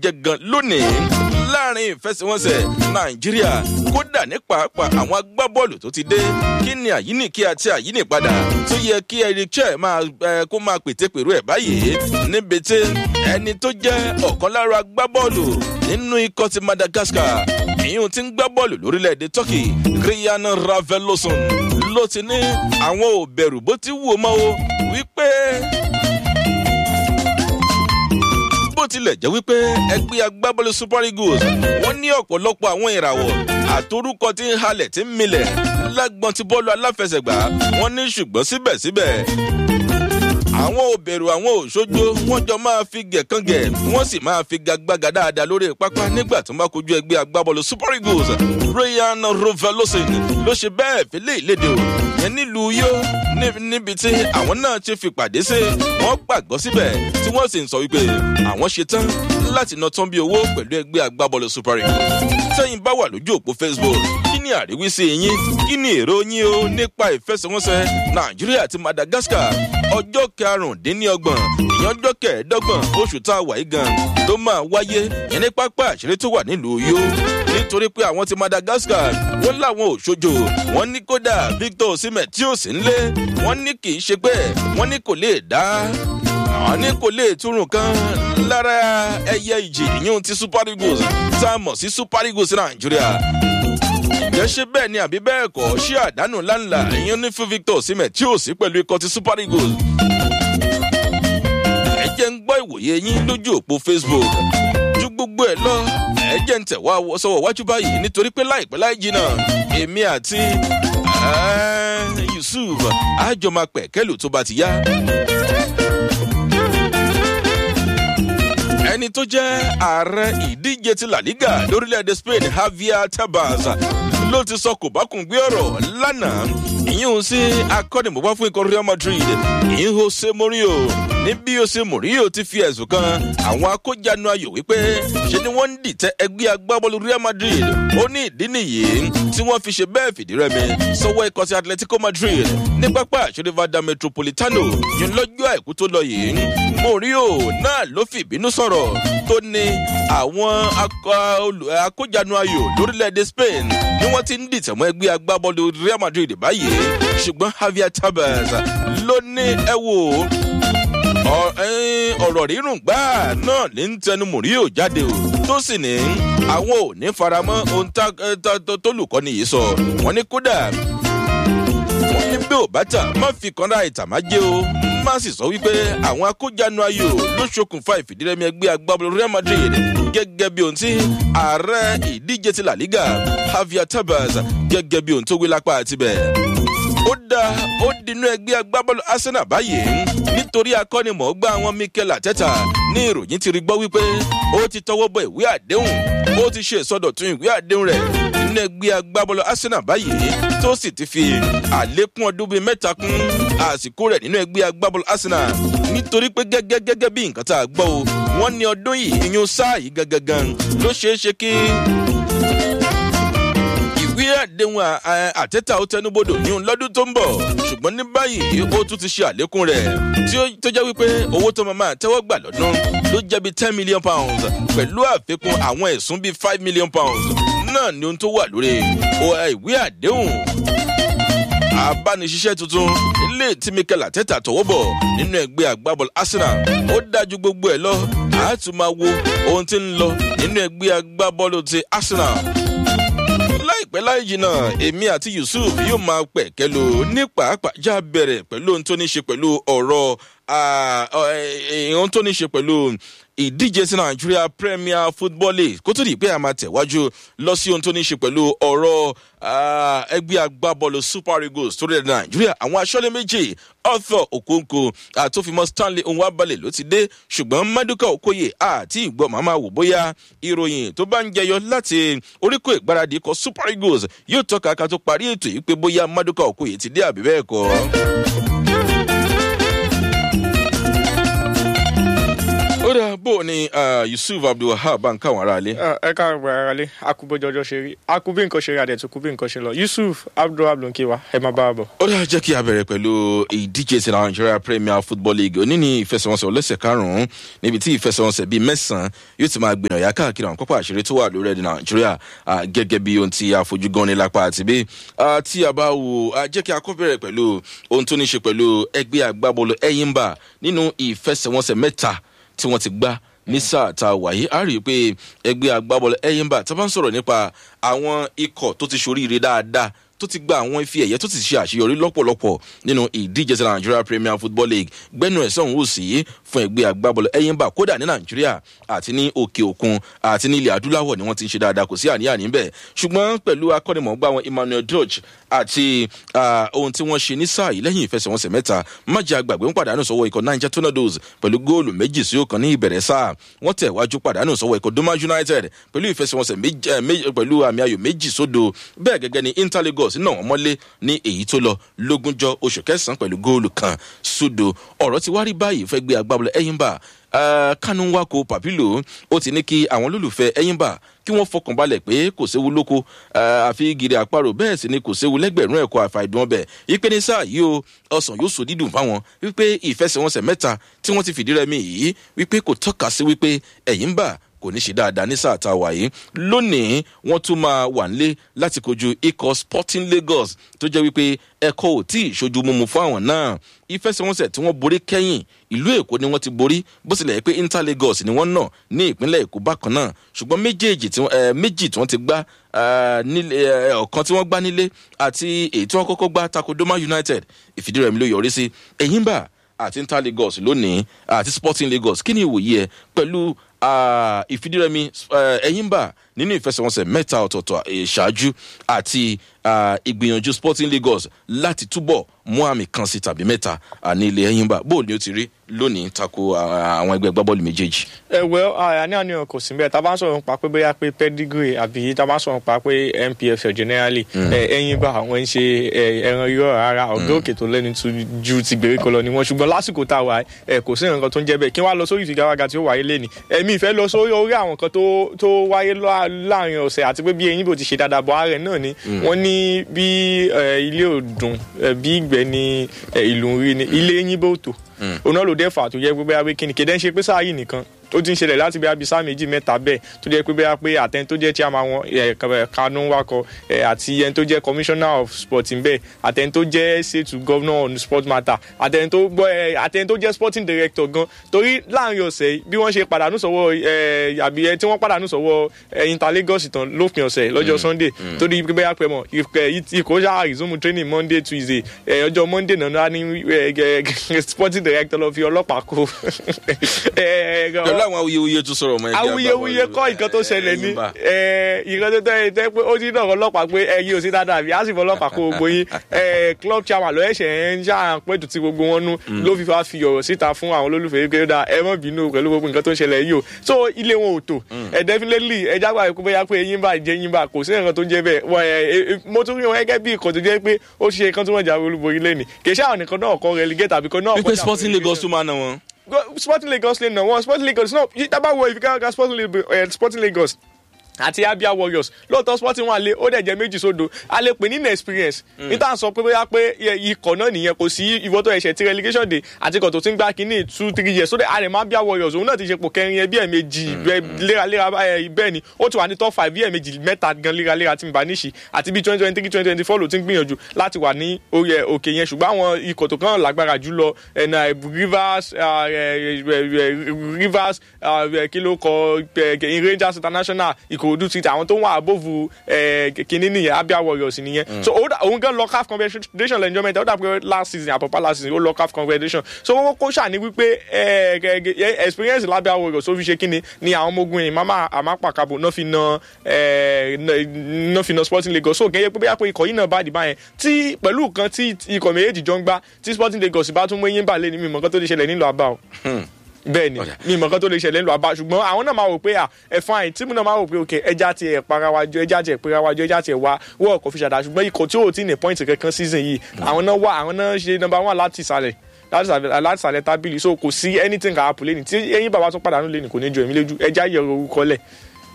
jẹ́ gan lónìí láàrin ìfẹsẹ̀wọnsẹ̀ nàìjíríà kódà ní pàápàá àwọn agbábọ́ọ̀lù tó ti dé kí ni àyíníkí àti àyínípadà tó yẹ kí eric chai máa ẹ kó máa pète pèrú ẹ̀ báyìí níbi tí ẹni tó jẹ́ ọ̀kan lára agbábọ́ọ̀lù nínú ikọ̀ ti madagascar ìyún ti ń gbá bọ́ọ̀lù lórílẹ̀‐èdè turkey kriyan raveloson ló ti ní àwọn ò bẹ̀rù bó ti wù ú mọ́ o wípé bó tilẹ̀ jẹ́ wípé ẹgbẹ́ agbábọ́ọ̀lù super eagles wọ́n ní ọ̀pọ̀lọpọ̀ àwọn ìràwọ̀ àtorúkọ tí ń halẹ̀ tí ń milẹ̀ lágbọ́n ti bọ́ọ̀lù aláfẹsẹ̀gbá wọ́n ní ṣùgbọ́n síbẹ̀síbẹ̀ àwọn ò bẹ̀rù àwọn òṣojo wọ́n jọ máa fi gẹ̀kangẹ̀ wọ́n sì máa fi gagbága dáadáa lórí pápá nígbà tó máa kojú ẹgbẹ́ agbábọ́ọ̀lù super eagles ryan rovelosin ló ṣe bẹ́ẹ̀ fi lé ìlédè o yẹn nílùú yó níbi tí àwọn náà ti fi pàdé sí wọ́n gbàgbọ́ síbẹ̀ tí wọ́n sì ń sọ wípé àwọn ṣe tán láti ná tán bí owó pẹ̀lú ẹgbẹ́ agbábọ́ọ̀lù super eagles sẹ́yìn bá wà lójú òpó facebook kí ni àríwísí yín kí ni èrò yín o nípa ìfẹsẹ̀wọnsẹ̀ nàìjíríà àti madagascar ọjọ́ karùndínlọ́gbọ̀n ìyẹn ọjọ́ kẹẹ̀ẹ́dọ́gbọ̀n oṣù tá a wà yí gan ló máa wáyé yẹn ní pápá àṣírí tó wà nílùú yó nítorí pé àwọn ti madagascar wọn làwọn ò ṣojo wọn ní kódà victor osimhen tí ò sí nílé wọn ní kì í ṣe pé wọn ní kò lè dá àwọn ní kò lè túrùn kan lára ẹyẹ ìjì ìyún ti super eagles tá a mọ̀ sí super eagles nàìjíríà ǹjẹ́ ṣé bẹ́ẹ̀ ni àbí bẹ́ẹ̀ kọ́ ṣé àdánù ńláńlá ìyẹn ní fún victor osimhen tí ò sí pẹ̀lú ikọ̀ ti super eagles. ẹ jẹ́ ń gbọ́ ìwòye yín lójú òpó facebook ju gbogbo ẹ̀ lọ ẹ jẹ́ ń tẹ̀wá sọ̀wọ́ wájú báyìí nítorí pé láìpẹ́ láì jìnnà èmi àti yusuf àjọ máa pẹ̀ kẹ́lù tó bá ti yá. ẹni tó jẹ́ ààrẹ ìdíje ti la liga lórílẹ̀‐èdè spain javier tabas ló ti sọ kò bá kùn gbé ọ̀rọ̀ lánàá ìyíhun sí akọ́nìmọ̀gbá fún ikọ̀ real madrid ìyíhun jose morio ní bí jose morio ti fi ẹ̀sùn kan àwọn akójanu ayò wípé ṣe ni wọ́n ń dìtẹ́ ẹgbẹ́ agbábọ́ọ̀lù real madrid ó ní ìdí nìyí tí wọ́n fi ṣe bẹ́ẹ̀ fìdí rẹmi sọ́wọ́ ikọ̀ ti atletico madrid ní pápá àṣírí vada metropolitano yìí lọ́jọ́ àìkú tó lọ yìí morio náà ló fi ìbínú sọ̀rọ̀ tó ní àwọn akójanu ayò lórílẹ̀‐èdè spain ni wọ́n ti ń dìtẹ̀ mọ́ ẹgbẹ́ agbábọ́ọ̀lù real madrid báyìí ṣùgbọ́n javier tabas ló ní ẹ wò ọ̀rọ̀ rírùn gbáà náà ní ń tẹnu mòríò jáde o tó sì ní àwọn ò ní faramọ́ ohun tólùkọ́ni yìí sọ wọ́n ní kódà wọ́n ní bí ò bá tà má fi kanra ìtàmájẹ́ o má sì sọ wípé àwọn akójanu ayò ló ṣokùnfà ìfìdírẹmi ẹgbẹ́ agbábọ́ọ̀lù real madrid gẹ́gẹ́ bí ohun tí ààrẹ ìdíje ti la liga javier tabas gẹ́gẹ́ bí ohun tó wí lápá àtibẹ̀ ó dá ó dinú ẹgbẹ́ agbábọ́ọ̀lù arsenal báyìí nítorí akọ́nimọ̀ọ́gbá àwọn mikel ateta ní ìròyìn ti rí gbọ́ wípé ó ti tọwọ́ bọ ìwé àdéhùn ó ti ṣe ìsọdọ̀tún ìwé àdéhùn rẹ̀ nínú ẹgbẹ́ agbábọ́ọ̀lù arsenal báyìí tó sì ti fi àlékún ọdún bíi mẹ́ta kún àsìkò rẹ̀ nínú ẹgbẹ́ agbábọ́ọ̀lù arsenal nítorí pé gẹ́gẹ́ gẹ́gẹ́ bí nǹkan tá a gbọ́ o wọ́n ní ọdún yìí ìyún sáà yìí gangan ló ṣeé ṣe kí ìwé àdéhùn àtẹ́tà ó tẹnubodò ní òun lọ́dún tó ń bọ̀ ṣùgbọ́n ní báyìí ó tún ti ṣe àlékún rẹ̀ tí ó tó jẹ́ wípé owó tó máa máa tẹ́wọ́ gbà lọ́dún ló jẹ́ bíi ten million pounds pẹ̀lú àfikún àwọn ẹ̀sùn bíi five million pounds náà ni ohun tó wà lórí ìwé àdéhùn abániṣiṣẹ́ tuntun ilé tí mikel àtẹ́tà tọwọ́ bọ̀ nínú ẹgbẹ́ agbábọ́ọ̀lù arsenal ó dájú gbogbo ẹ̀ lọ àátún máa wo ohun tí ń lọ nínú ẹgbẹ́ agbábọ́ọ̀lù ti arsenal láìpẹ́ láì jìnnà èmi àti yusuf yóò máa pẹ̀ kẹ́lu ní pàápàá já bẹ̀rẹ̀ pẹ̀lú ohun tó ní ṣe pẹ̀lú ọ̀rọ̀ ohun tó ní ṣe pẹ̀lú ìdíje sí nàìjíríà premier football league kó tó di pé a máa tẹ̀wájú lọ sí ohun tó ní ṣe pẹ̀lú ọ̀rọ̀ ẹgbẹ́ agbábọ́ọ̀lù super eagles tó rẹ̀ nàìjíríà àwọn aṣọ́lé méjì arthur okonkwo àtòfimọ́ stanley onwabalẹ̀ ló ti dé ṣùgbọ́n maduka okoye àti ìgbọ́ màmá wò bóyá ìròyìn tó bá ń jẹyọ láti oríkò ìgbáradì ikọ̀ super eagles yóò tọ́ka ká tó parí ètò yìí pé bóyá maduka okoye ti dé àbí bẹ́ẹ̀ kọ́. ó dà ọ̀dà bò ní yusuf abdulwahab bá ń káwọn ará ilé. ẹ káàárọ̀ ara lé akúbọjọjọ ṣe rí akúbí nǹkan ṣe rí adẹ̀ tó kú bí nǹkan ṣe lọ yusuf abdulwahab ló ń kí wa ẹ máa bá a bọ̀. ó dáa jẹ́ kí a bẹ̀rẹ̀ pẹ̀lú ìdíje ti nigeria premier football league òní ní ìfẹsẹ̀wọnsẹ̀ ọlẹ́sẹ̀ karùn-ún níbi tí ìfẹsẹ̀wọnsẹ̀ bíi mẹ́sàn-án yóò ti máa gbìyànjú yá káàkiri àwọn pápá àṣírí tó wà lórí ẹ̀dẹ̀ nàìjíríà gẹ́gẹ́ bí ohun tí a fojú gan ní lápá àti bí tí a bá wò jẹ́ kí a kọ́ bẹ̀rẹ̀ pẹ̀lú ohun tó ní ṣe pẹ̀lú ẹgbẹ́ agbábọ́ọ̀lù ẹ̀yìnbà nínú ìfẹsẹ̀wọnsẹ̀ mẹ́ta tí wọ́n ti gbá ní sáà tá a wáyé a rí i pé ẹgbẹ́ agbábọ́ọ̀lù ẹ̀yìnbà tá a bá ń sọ̀rọ̀ nípa àwọn ikọ̀ tó ti ṣoríire dáadáa tó ti gba àwọn ife ẹ̀yẹ tó ti ṣe àṣeyọrí lọ́pọ̀lọpọ̀ nínú ìdíje ti nigeria premier football league gbẹ́nu ẹ̀sán òun ò sí fún ẹgbẹ́ agbábọ́ọ̀lù ẹ̀yìnbà kódà ní nàìjíríà àti ní òkè òkun àti ní ilẹ̀ adúláwọ̀ ni wọ́n ti ń ṣe dáadáa kò sí àníyàn níbẹ̀ ṣùgbọ́n pẹ̀lú akọ́nimọ̀ọ́gbà wọn emmanuel dodge àti ohun tí wọ́n ṣe ní sáà yìí lẹ́yìn ìfẹsẹ̀wọnsẹ̀ mẹ́ta májà àgbàgbé ń pàdánù sọ́wọ́ ikọ̀ niger tornadoes pẹ̀lú góòlù méjì sí ọ̀kan ní ìbẹ̀rẹ̀ sáà wọ́n tẹ̀ wájú pàdánù sọ́wọ́ ikọ̀ doma united pẹ̀lú ìfẹsẹ̀wọnsẹ̀ pẹ̀lú àmì ayò méjì sódo bẹ́ẹ̀ gẹ́gẹ́ ni interlagos náà wọ́n mọ́lé ní èyí tó lọ lógúnjọ́ oṣù kẹsàn-án pẹ̀lú góòlù kan sódo ọ̀rọ̀ ti wá rí báyìí fẹ́ gbé agbábọ́lẹ̀ ẹ̀yìnbá kánú wákò pàpílò ó ti ní kí àwọn olólùfẹ́ ẹ̀yìnbá kí wọ́n fọkàn balẹ̀ pé kò séwu lóko àfi gírí àparò bẹ́ẹ̀ sì ni kò séwu lẹ́gbẹ̀rún ẹ̀kọ́ àfàìdùn ọbẹ̀ ìpè ní sáà yìí o ọsàn yóò so dídùn fáwọn wípé ìfẹsẹ̀wọnsẹ̀ mẹ́ta tí wọ́n ti fìdí rẹmi yìí wípé kò tọ́ka sí wípé ẹ̀yìnbá kò ní ṣe dáadáa ní sáà tá a wà yìí lónìí wọ́n tún máa wà nílé láti kojú ikọ̀ sporting lagos tó jẹ́ wípé ẹ̀kọ́ ò tí ì ṣojú mímu fún àwọn náà ìfẹsẹ̀wọnsẹ̀ tí wọ́n borí kẹ́yìn ìlú èkó ni wọ́n ti borí bó tilẹ̀ yẹ pé inter lagos ni wọ́n nà ní ìpínlẹ̀ èkó bákan náà ṣùgbọ́n méjèèjì tí méjì tí wọ́n ti gbá ọ̀kan tí wọ́n gbá nílé àti èyí tí wọ́n kọ́kọ́ gbá tako doma united ìfìdírẹ̀mí ló yọrí sí ẹ̀yìnbà àti inter lagos lónìí àti sporting lagos kí ni ìwòye ẹ pẹ̀lú ìfìdírẹmi ẹ̀yìnbà nínú ìfẹsẹ̀wọnsẹ̀ mẹ́ta ọ̀tọ̀ọ̀tọ̀ ìṣáájú àti ìgbìyànjú sporting lagos láti túbọ̀ mú àmì kan sí tàbí mẹ́ta ní ilé ẹ̀yìnbà bóò ni ó ti rí lónìí tako àwọn ẹgbẹ́ gbábọ́ọ̀lù méjèèjì. ẹ wẹ àní àníyàn kò sí bẹ́ẹ̀ tá a bá ń sọ̀rọ̀ nípa pé bóyá pé pedigree àbí tá a bá ń sọ̀rọ̀ nípa pé npfl generally ẹ̀yìnbà àwọn ń ṣe ẹran irọ́ rárá ọ̀gá òkè tó lẹ́nu ju ti gbèríko lọ ni wọ́n ṣùgbọ́n lásìkò tá a wà kò sí nǹkan tó ń jẹ́ bẹ́ẹ̀ kí wọ́n á lọ sórí ìfigagbága tí ó wáyé lẹ́ni ẹ̀mí ìfẹ́ lọ sórí orí àwọn kan tó wáyé láàrin ọ̀sẹ̀ àti pé bí eyín bò ti ṣe dáadáa bọ̀ ààrẹ náà ni wọ́n ní bí ilé òdùn bí ìgbẹ́ ni ìlú ń rí ni ilé eyín bò tó òun náà ló dẹ́ fà tó yẹ pé bẹ́ẹ̀ kí ni kéde ń ṣe pé sáà yìí nìkan ó ti ń ṣẹlẹ̀ láti bí abisa méjì mẹ́ta bẹ́ẹ̀ tó jẹ́ pé bẹ́ẹ̀ pé àtẹni tó jẹ́ chairman wọn Kanu Nwako àti ẹni tó jẹ́ commissioner of sport bẹ́ẹ̀ àtẹni tó jẹ́ state governor on sport matter àtẹni tó gbọ́ àtẹni tó jẹ́ sporting director gan torí láàrin ọ̀sẹ̀ bí wọ́n ṣe pàdánù sọ́wọ́ àbí tí wọ́n pàdánù sọ́wọ́ Inter Lagos tán lópin ọ̀sẹ̀ lọ́jọ́ Sunday torí pé bẹ́ẹ̀ pẹ́ mọ̀ ikọ̀ ṣáà resume training Monday Tuesday ọjọ́ Monday náà ní sporting director lọ fi ọlọ́pàá kó pẹ̀lú àwọn awuyewuye tó sọ̀rọ̀ mọ́ ẹgbẹ́ awuyewuye kọ́ nǹkan tó ṣẹlẹ̀ ní nǹkan tó tẹ́ tẹ́ pé ó ti náà ọlọ́pàá pé ẹyin ò sí dáadáa àbí á sì fọ ọlọ́pàá kó gbogbo yín club chairman ló ẹ̀ṣẹ̀ ń ṣàpẹ̀tù tí gbogbo wọn nú ló fi fa fi ọ̀rọ̀ síta fún àwọn olólùfẹ́ pé ó dáa ẹ mọ̀ bínú pẹ̀lú gbogbo nǹkan tó ṣẹlẹ̀ yìí o so ilé wọn ò tò ẹ definitely ẹ jágbá pé bóyá pé eyín bá jẹ eyín bá kò sí nǹkan tó jẹ́ bẹ́ẹ̀ mo tún rí wọn gẹ́gẹ́ bí ìkọ̀ tó jẹ́ pé ó ṣe kan tí wọ́n jà olúborí lẹ́nì kì í ṣe àwọn nìkan náà kọ́ relegate àbí kan náà wípé sporting lagos tún máa ná wọn sporting lagos lè nà wọn sporting lagos náà yí tábà wọ ìfikà sporting lagos àti abia warriors lóòótọ́ sporting wà lé ó dẹ̀ jẹ́ méjì sódo a lè pè ní inexperience níta sọ pé bóyá pé ikọ̀ náà nìyẹn kò sí ìwọ tó ẹ̀ṣẹ̀ tí relegation day àti ikọ̀ tó ti ń gbá kínní two three years sódẹ̀ àrẹ̀mọ abia warriors òun náà ti ṣe pò kẹrin ẹ bí ẹ̀ méjì léraléra bẹ́ẹ̀ ni ó ti wà ní top five bí ẹ̀ méjì mẹ́ta gan léraléra tí mi bá níṣì àti bí twenty twenty three twenty twenty four ló ti ń gbìyànjú láti wà ní òkè yẹn ṣùgbọ́n àwọn ikọ̀ tó kàn lágbára jùlọ ẹ̀nà rivers rivers kí ló kọ rangers international ìkòròdú ti àwọn tó ń wà abóvu kínní nìyẹn abia warriors nìyẹn so òun gan lọ caf confederation enjoyment ó dàbí last season àpapọ̀ last season ó lọ caf confederation so wọ́n kó ṣàní wípé experience labia warriors ó fi ṣe kínní ni àwọn ọmọ ogun yìí mama amapakabo náà fi na náà fi na sporting lagos so kẹ́yẹ pé bóyá pé ikọ̀ yìí náà bá dì báyẹn tí pẹ̀lú nǹkan tí ikọ̀ méjèèjì jọ ń gbá tí sporting lagos bá tún mú eyín bà lé ní mímọ́ nǹkan tó lè ṣẹlẹ̀ nílò àbá o bẹ́ẹ̀ ni mi mọ̀ kan tó lè ṣẹlẹ̀ ńlọ àbá ṣùgbọ́n àwọn náà máa wò pé ẹ fine tíìmù náà máa wò pé ok ẹja ti ẹ̀ para wájú ẹja ti ẹ̀ pera wájú ẹja ti ẹ̀ wá wọ́ọ̀ kò fi ṣàdá ṣùgbọ́n ikọ̀ tí ò tí ní pọ́ìntì kankan season yìí àwọn náà wà àwọn náà ṣe number one láti ìsàlẹ̀ láti sàlẹ̀- láti sàlẹ̀ tábìlì so kò sí anything kan happen lẹ́ni tí ẹ̀yin bàbá tún pàdánù lẹ́ni kò ní ju èmi lójú ẹja yẹ orúkọ lẹ̀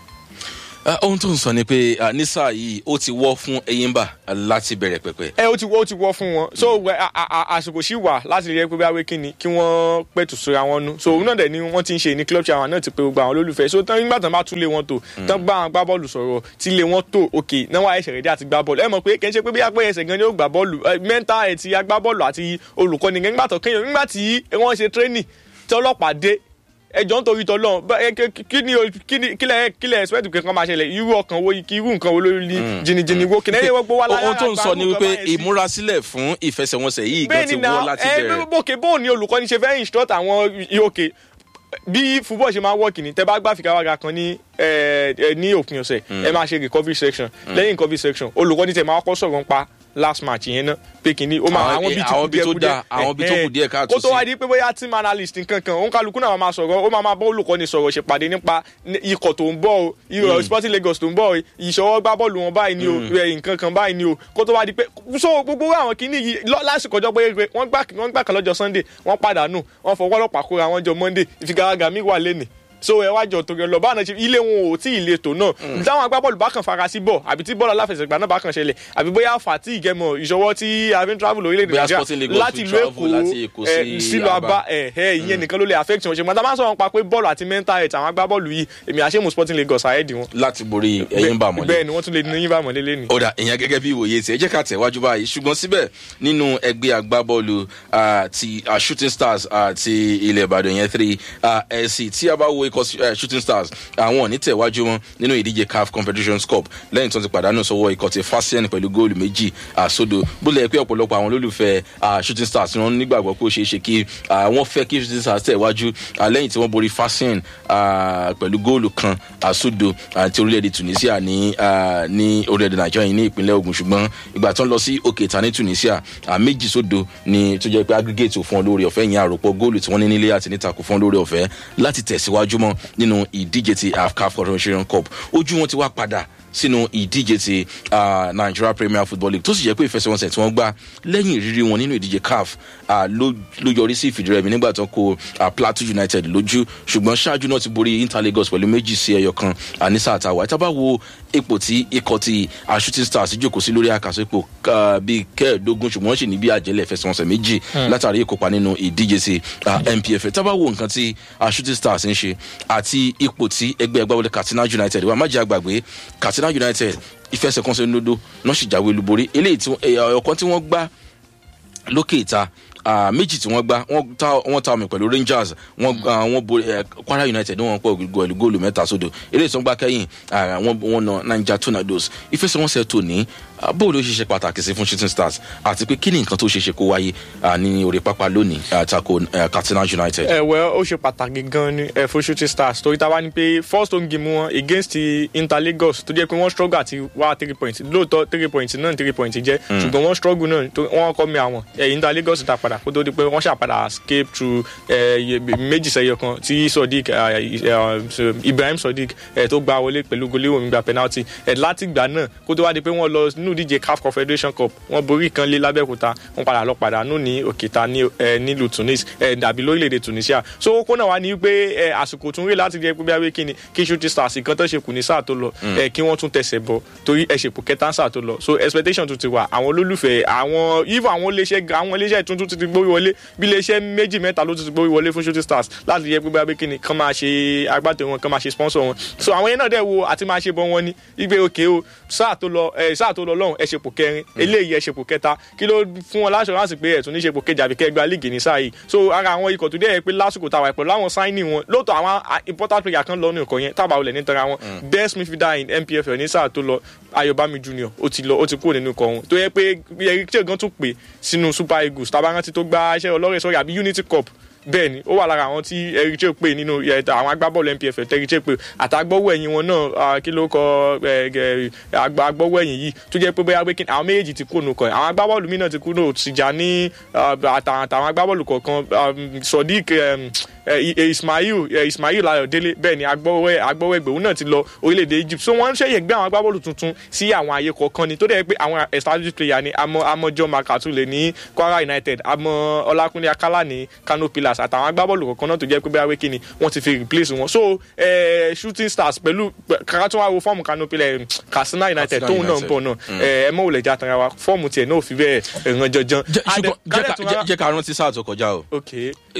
Ah, ohun tó ń sọ ni pé ah, ní sáà yìí ó ti wọ́ fún Enyimba láti bẹ̀rẹ̀ pẹ̀pẹ̀. ẹ ó ti wọ́ ó ti wọ́ fún wọn so wẹ- a- a- a- àsìkò sí wà láti rí ẹ pé báwé kíni kí wọ́n pẹ̀tù síra wọn nu so òun náà dẹ̀ ni wọ́n ti ń ṣe ní club chairman náà ti pé gbogbo àwọn olólùfẹ́ so tán nígbà tán bá tún lé wọn tó tán gbá àwọn gbá bọ́ọ̀lù sọ̀rọ̀ tí lé wọn tó òkè náà wà ẹsẹ̀ rẹ̀ dé àti gbá bọ́ọ̀lù ẹ mọ̀ pé kì í ṣe pé bí apẹ́ ẹsẹ̀ gan ni ó gbá bọ́ọ̀lù mẹ́ńtà ẹ̀ ti agbá bọ́ọ̀lù àti olùkọ́ni gan nígbà tó kéèyàn nígbà tí wọ́n ṣe training tí ọlọ́pàá dé ẹjọ́ ń torí tọ́lọ́ kí ni o- kí ni kílẹ̀ kílẹ̀ expect kankan máa ṣẹlẹ̀ irú ọkàn wo kí irú nǹkan wo lórí jìnnìjìnnì wo kìnìún ẹ̀yẹ gbogbo wa láyà ohun tó ń sọ ni àgbà wípé nǹkan báyẹn sí ìmúrasílẹ̀ fún ìfẹsẹ̀wọnsẹ̀ yìí gan bẹ́ẹ̀ ti ni wọ́ na láti ẹ bẹ̀rẹ̀. bókè bóun ni olùkọ́ni ṣe fẹ́ instruct àwọn òkè bí football ṣe máa wọ́ọ̀kì ni tẹ bá gbá fìkàwága kan ní ẹ, ẹ, ní òpin ọ̀sẹ̀ ẹ máa ṣe recovery section lẹ́yìn recovery section olùkọ́ni tẹ máa kọ́ sọ̀rọ̀ nípa last match yẹn náà pé kìíní ó máa Àwọn- àwọn bíi tí àwọn kù bíi tó díẹ̀ dáa, àwọn bíi tó kù díẹ̀ káàtó kó tó sí. wá di pé bóyá team analyst nǹkan kan òun kálukú náà máa sọ̀rọ̀ ó máa máa bá olùkọ́ni sọ̀rọ̀ ṣèpàdé nípa ní- ikọ̀ tó ń bọ̀ o irọ̀ sporting lagos tó ń bọ̀ o ìṣọwọ́ gbá bọ́ọ̀lù wọn báyìí ni o ẹ, nǹkan kan báyìí ni o kó tó wá di pé so gbogbo àwọn kìíní yìí lọ- lásìkò ọjọ́ pé wọ́n gbà wọ́n gbà kan lọ́jọ́ sunday wọ́n pàdánù wọ́n fọwọ́ ọlọ́pàá kóra wọn jọ monday ìfigagbága mi wà lẹ́nìí so ẹ wá jọ torí ọlọ báwọn ṣe ilé wọn ò tí ì le tò náà táwọn agbábọ́ọ̀lù bá kàn fara sí bọ̀ àbí tí bọ́ọ̀lù aláfẹsẹ̀gbá náà bá kàn ṣẹlẹ̀ àbí bóyá fàtí ìgẹmọ ìṣọwọ́ tí a fi ń travel lórílẹ̀‐èdè Bóyá Sporting Lagos láti to ìlú travel láti Èkó èkó ẹ, sí sílùú Aba. abá ẹ ẹ ìyẹn nìkan ló lè affect wọn ṣùgbọ́n tá a bá ń sọ̀rọ̀ pa pé bọ́ọ̀lù àti mental health àwọn agbábọ́ọ̀lù yìí èmi àṣemù sporting lagos àyẹ̀dì wọn. láti borí Enyimba mọ́lẹ̀. bẹ́ẹ̀ ni wọ́n tún lè ní yín bá mọ́lé lẹ́nu. ó dà ìyẹn gẹ́gẹ́ bí ìwòye tí ẹ jẹ́ ká tẹ̀wájú báyìí ṣùgbọ́n síbẹ̀ nínú ẹgbẹ́ agbábọ́ọ̀lù ah, ti ah, shooting stars ah, ti ilẹ̀ ìbàdàn yẹn three ẹ̀sì tí a bá wo ikọ̀ eh, shooting stars àwọn ò ní tẹ̀wájú wọn nínú ìdíje caf confederations cup lẹ́yìn tó ti pàdánù sọ́wọ́ ikọ̀ ti fasien pẹ̀lú góòlù méjì àsódò bó lẹ̀ pé ọ̀pọ̀lọpọ̀ àwọn olólùfẹ́ ah, shooting stars ni wọ́n nígbàgbọ́ pé ó ṣeé ṣe kí ah, wọ́n fẹ́ kí shooting stars tẹ̀wájú ah, lẹ́yìn tí wọ́n borí fasien ah, pẹ̀lú góòlù kan àsódò àti orílẹ̀-èdè tunisia ní ah, ní orílẹ̀-èdè nàìjíríà yìí ní ìpínlẹ̀ ogun ṣùgbọ́n ìgbà tó ń lọ sí òkè ìta ní tunisia ah, méjì sódò ni tó jẹ́ pé aggregate ò fún ọ lórí ọ̀fẹ́ yẹn àròpọ̀ góòlù tí wọ́n ní nílé àti níta kò fún ọ lórí ọ̀fẹ́ láti tẹ̀síwájú mọ́ nínú ìdíje ti afcaf confederation cup ojú wọn ti wá padà sínú ìdíje ti ah, nigeria premier football league tó sì jẹ́ pé ìfẹsẹ̀wọnsẹ̀ tí wọ́n gbá lẹ́yìn ìrírí wọn nínú ìdíje caf ah, ló ló yọrí sí ìfìdírẹmi nígbà tó kó ah, plateau united lójú ṣùgbọ́n ṣáájú náà ti borí inter lagos pẹ̀lú méjì sí ẹyọ kan ah, ní sáà táwa ìta bá wo ipò tí ikọ̀ ti ah, shooting stars jókòó sí lórí àkàsọ ipò ah, bíi kẹẹ̀ẹ́dógún ṣùgbọ́n wọ́n sì ní bí àjẹlẹ̀ ìfẹsẹ̀wọnsẹ̀ méjì látàrí ìkópa nínú ìdíje ti ah, npf ìta bá wo nǹkan tí ah, shooting stars ń ṣe àti ipò tí ẹgbẹ́ ẹgbẹ́ katsina united wà má jẹ́ àgbàgbé katsina united ìfẹsẹ̀kọnsẹ̀ ńlódó náà sì jáwé olúborí eléyìí tí ọ̀kan tí wọ́n gbá lókè ìta ah, méjì tí wọ́n gbá wọ́n ta wọ́n ta omi pẹ̀lú rangers wọ́n ah, wọ́n borí eh, kwara united wọ́n pọ̀ pẹ̀lú góòlù mẹ́ta sódò eléyìí tí wọ́n gbá kẹ́yìn ah, wọ́n wọ́n na niger tornadoes ìfẹsẹ̀wọnsẹ̀ tó ní ah, bóòlù ló ṣe ṣe pàtàkì sí fún shooting stars àti pé kí ni nǹkan tó ṣe ṣe kó wáyé ah, ní orí pápá lónìí ah, tako eh, katsina united. ẹ wẹ ó ṣe pàtàkì gan ni ẹ fún shooting stars torí tá a bá ní pé first home game wọn against ti inter lagos tó jẹ́ pé wọ́n struggle àti wá three points lóòótọ́ three points náà three points jẹ́ ṣùgbọ́n wọ́n struggle náà tó- wọ́n kọ́ mi àwọn ẹ inter lagos ta padà kó tó di pé wọ́n ṣàpadà escape through ẹ iye- méjì sẹ́yọ kan tí sodiq ẹ, ẹ, ibrahim sodiq ẹ tó gbá wọlé pẹ̀lú goléwò mi gba penalty ẹ láti ìgbà náà kó tó wá di pé wọ́n lọ nínú ìdíje caf confederation cup wọ́n borí kan lé lábẹ́òkúta wọ́n padà lọ pàdánù ní òkèta ní ẹ, nílùú tunis ẹ, dàbí lórílẹ̀‐èdè tunisia so ó kó náà wá ní pé ẹ, àsìkò tún rí láti jẹ́ pé bí wáyé kí ni kí shooting stars nǹkan tó ṣe kù ní sáà tó lọ ẹ, kí wọ́n tún tẹ̀sẹ̀ bọ̀ torí ẹ ṣèpò kẹta sáà tó lọ so expectation tún ti wà àwọn olólùfẹ́ àwọn even àwọn iléeṣẹ́ àwọn iléeṣẹ́ tuntun ti ti gbórí wọlé bí iléeṣẹ́ méjì mẹ́ta ló ti ti gbórí wọlé fún shooting stars láti jẹ́ pé bí wáyé kí ni kán máa ṣe agbátẹrù wọn kán máa ṣe sponsor wọn so àwọn yẹn náà dẹ̀ wo àti máa ṣe bọ́ wọn ní igbe òkè o sáà tó lọ ẹ sáà tó lọ lọ́hùn ẹ ṣèpò kẹrin eléyìí ẹ ṣèpò kẹta kí ló fún wọn láṣọ láti pé ẹ̀tún ní ṣèpò kejì àbí kẹgbẹ́ líìgì ní sáà yìí so ara àwọn ikọ̀ tó dẹ̀ yẹ pé lásìkò tàwa pẹ̀lú àwọn sáínì wọn lóòótọ́ àwọn ah, important player kan lọ ní nǹkan yẹn tábà olè nítorí àwọn best midfielder in npfl ní sáà tó lọ ayọ̀bámi junior ó ti lọ ó ti kúrò nínú ikọ̀ wọn tó yẹ pé eric che gan tún pè sínú super eagles tàbá rántí tó gbá iṣẹ́ ọlọ́rẹ̀ sọ́rí àbí unity cup bẹ́ẹ̀ ni ó wà lára àwọn tí eric che pè nínú ẹ, àwọn agbábọ́ọ̀lù npfl tẹ́ric che pè àtàgbọ́wọ́ ẹ̀yìn wọn náà ah, kí ló kọ ẹ, ẹ, àgbà agbọ́wọ́ ẹ̀yìn yìí tó jẹ́ pé bóyá pé kí ni àwọn méjèèjì ti kúrò nù kọ́ ẹ̀ àwọn agbábọ́ọ̀lù míì náà ti kúrò Tìjàní ah, àtàwọn àtàwọn agbábọ́ọ̀lù kọ̀ọ̀kan um, sodiq um, eh, eh, Ismail eh, Ismail Ayọ̀délé bẹ́ẹ̀ ni agbọ́wẹ́ agbọ́wẹ́gbẹ̀ òun náà ti lọ orílẹ̀-èdè Egypt so wọ́n ń ṣẹ̀yẹ̀ gbé àwọn agbábọ́ọ̀lù tuntun sí àwọn àyè kọ̀ọ̀kan ni tó dẹ̀ pé àwọn established player ni àmọ́ àmọ́ John Makatule ní Kwara United àmọ́ Ọlákúnlé Akálà ní Kano Pillars àtàwọn agbábọ́ọ̀lù kọ̀ọ̀kan náà tó jẹ́ pé bẹ́ẹ̀ wé kíni wọ́n ti fi replace wọn so eh, shooting stars pẹ̀lú kàkà tó wá wo fọ́ọ̀mù Kano Pillars Katsina United Katsina tóun náà ń United. bọ̀ náà ẹ mọ̀ wòlẹ̀ já tanra wa fọ́ọ̀mù tiẹ̀ náà ò fi bẹ́ẹ̀ ràn jọjọ. Jẹ́- Adé- ṣùgbọ́n jẹ́ Kálẹ̀ ká- tún wá- jẹ́- jẹ́ ká rántí sáà tó kọjá o ok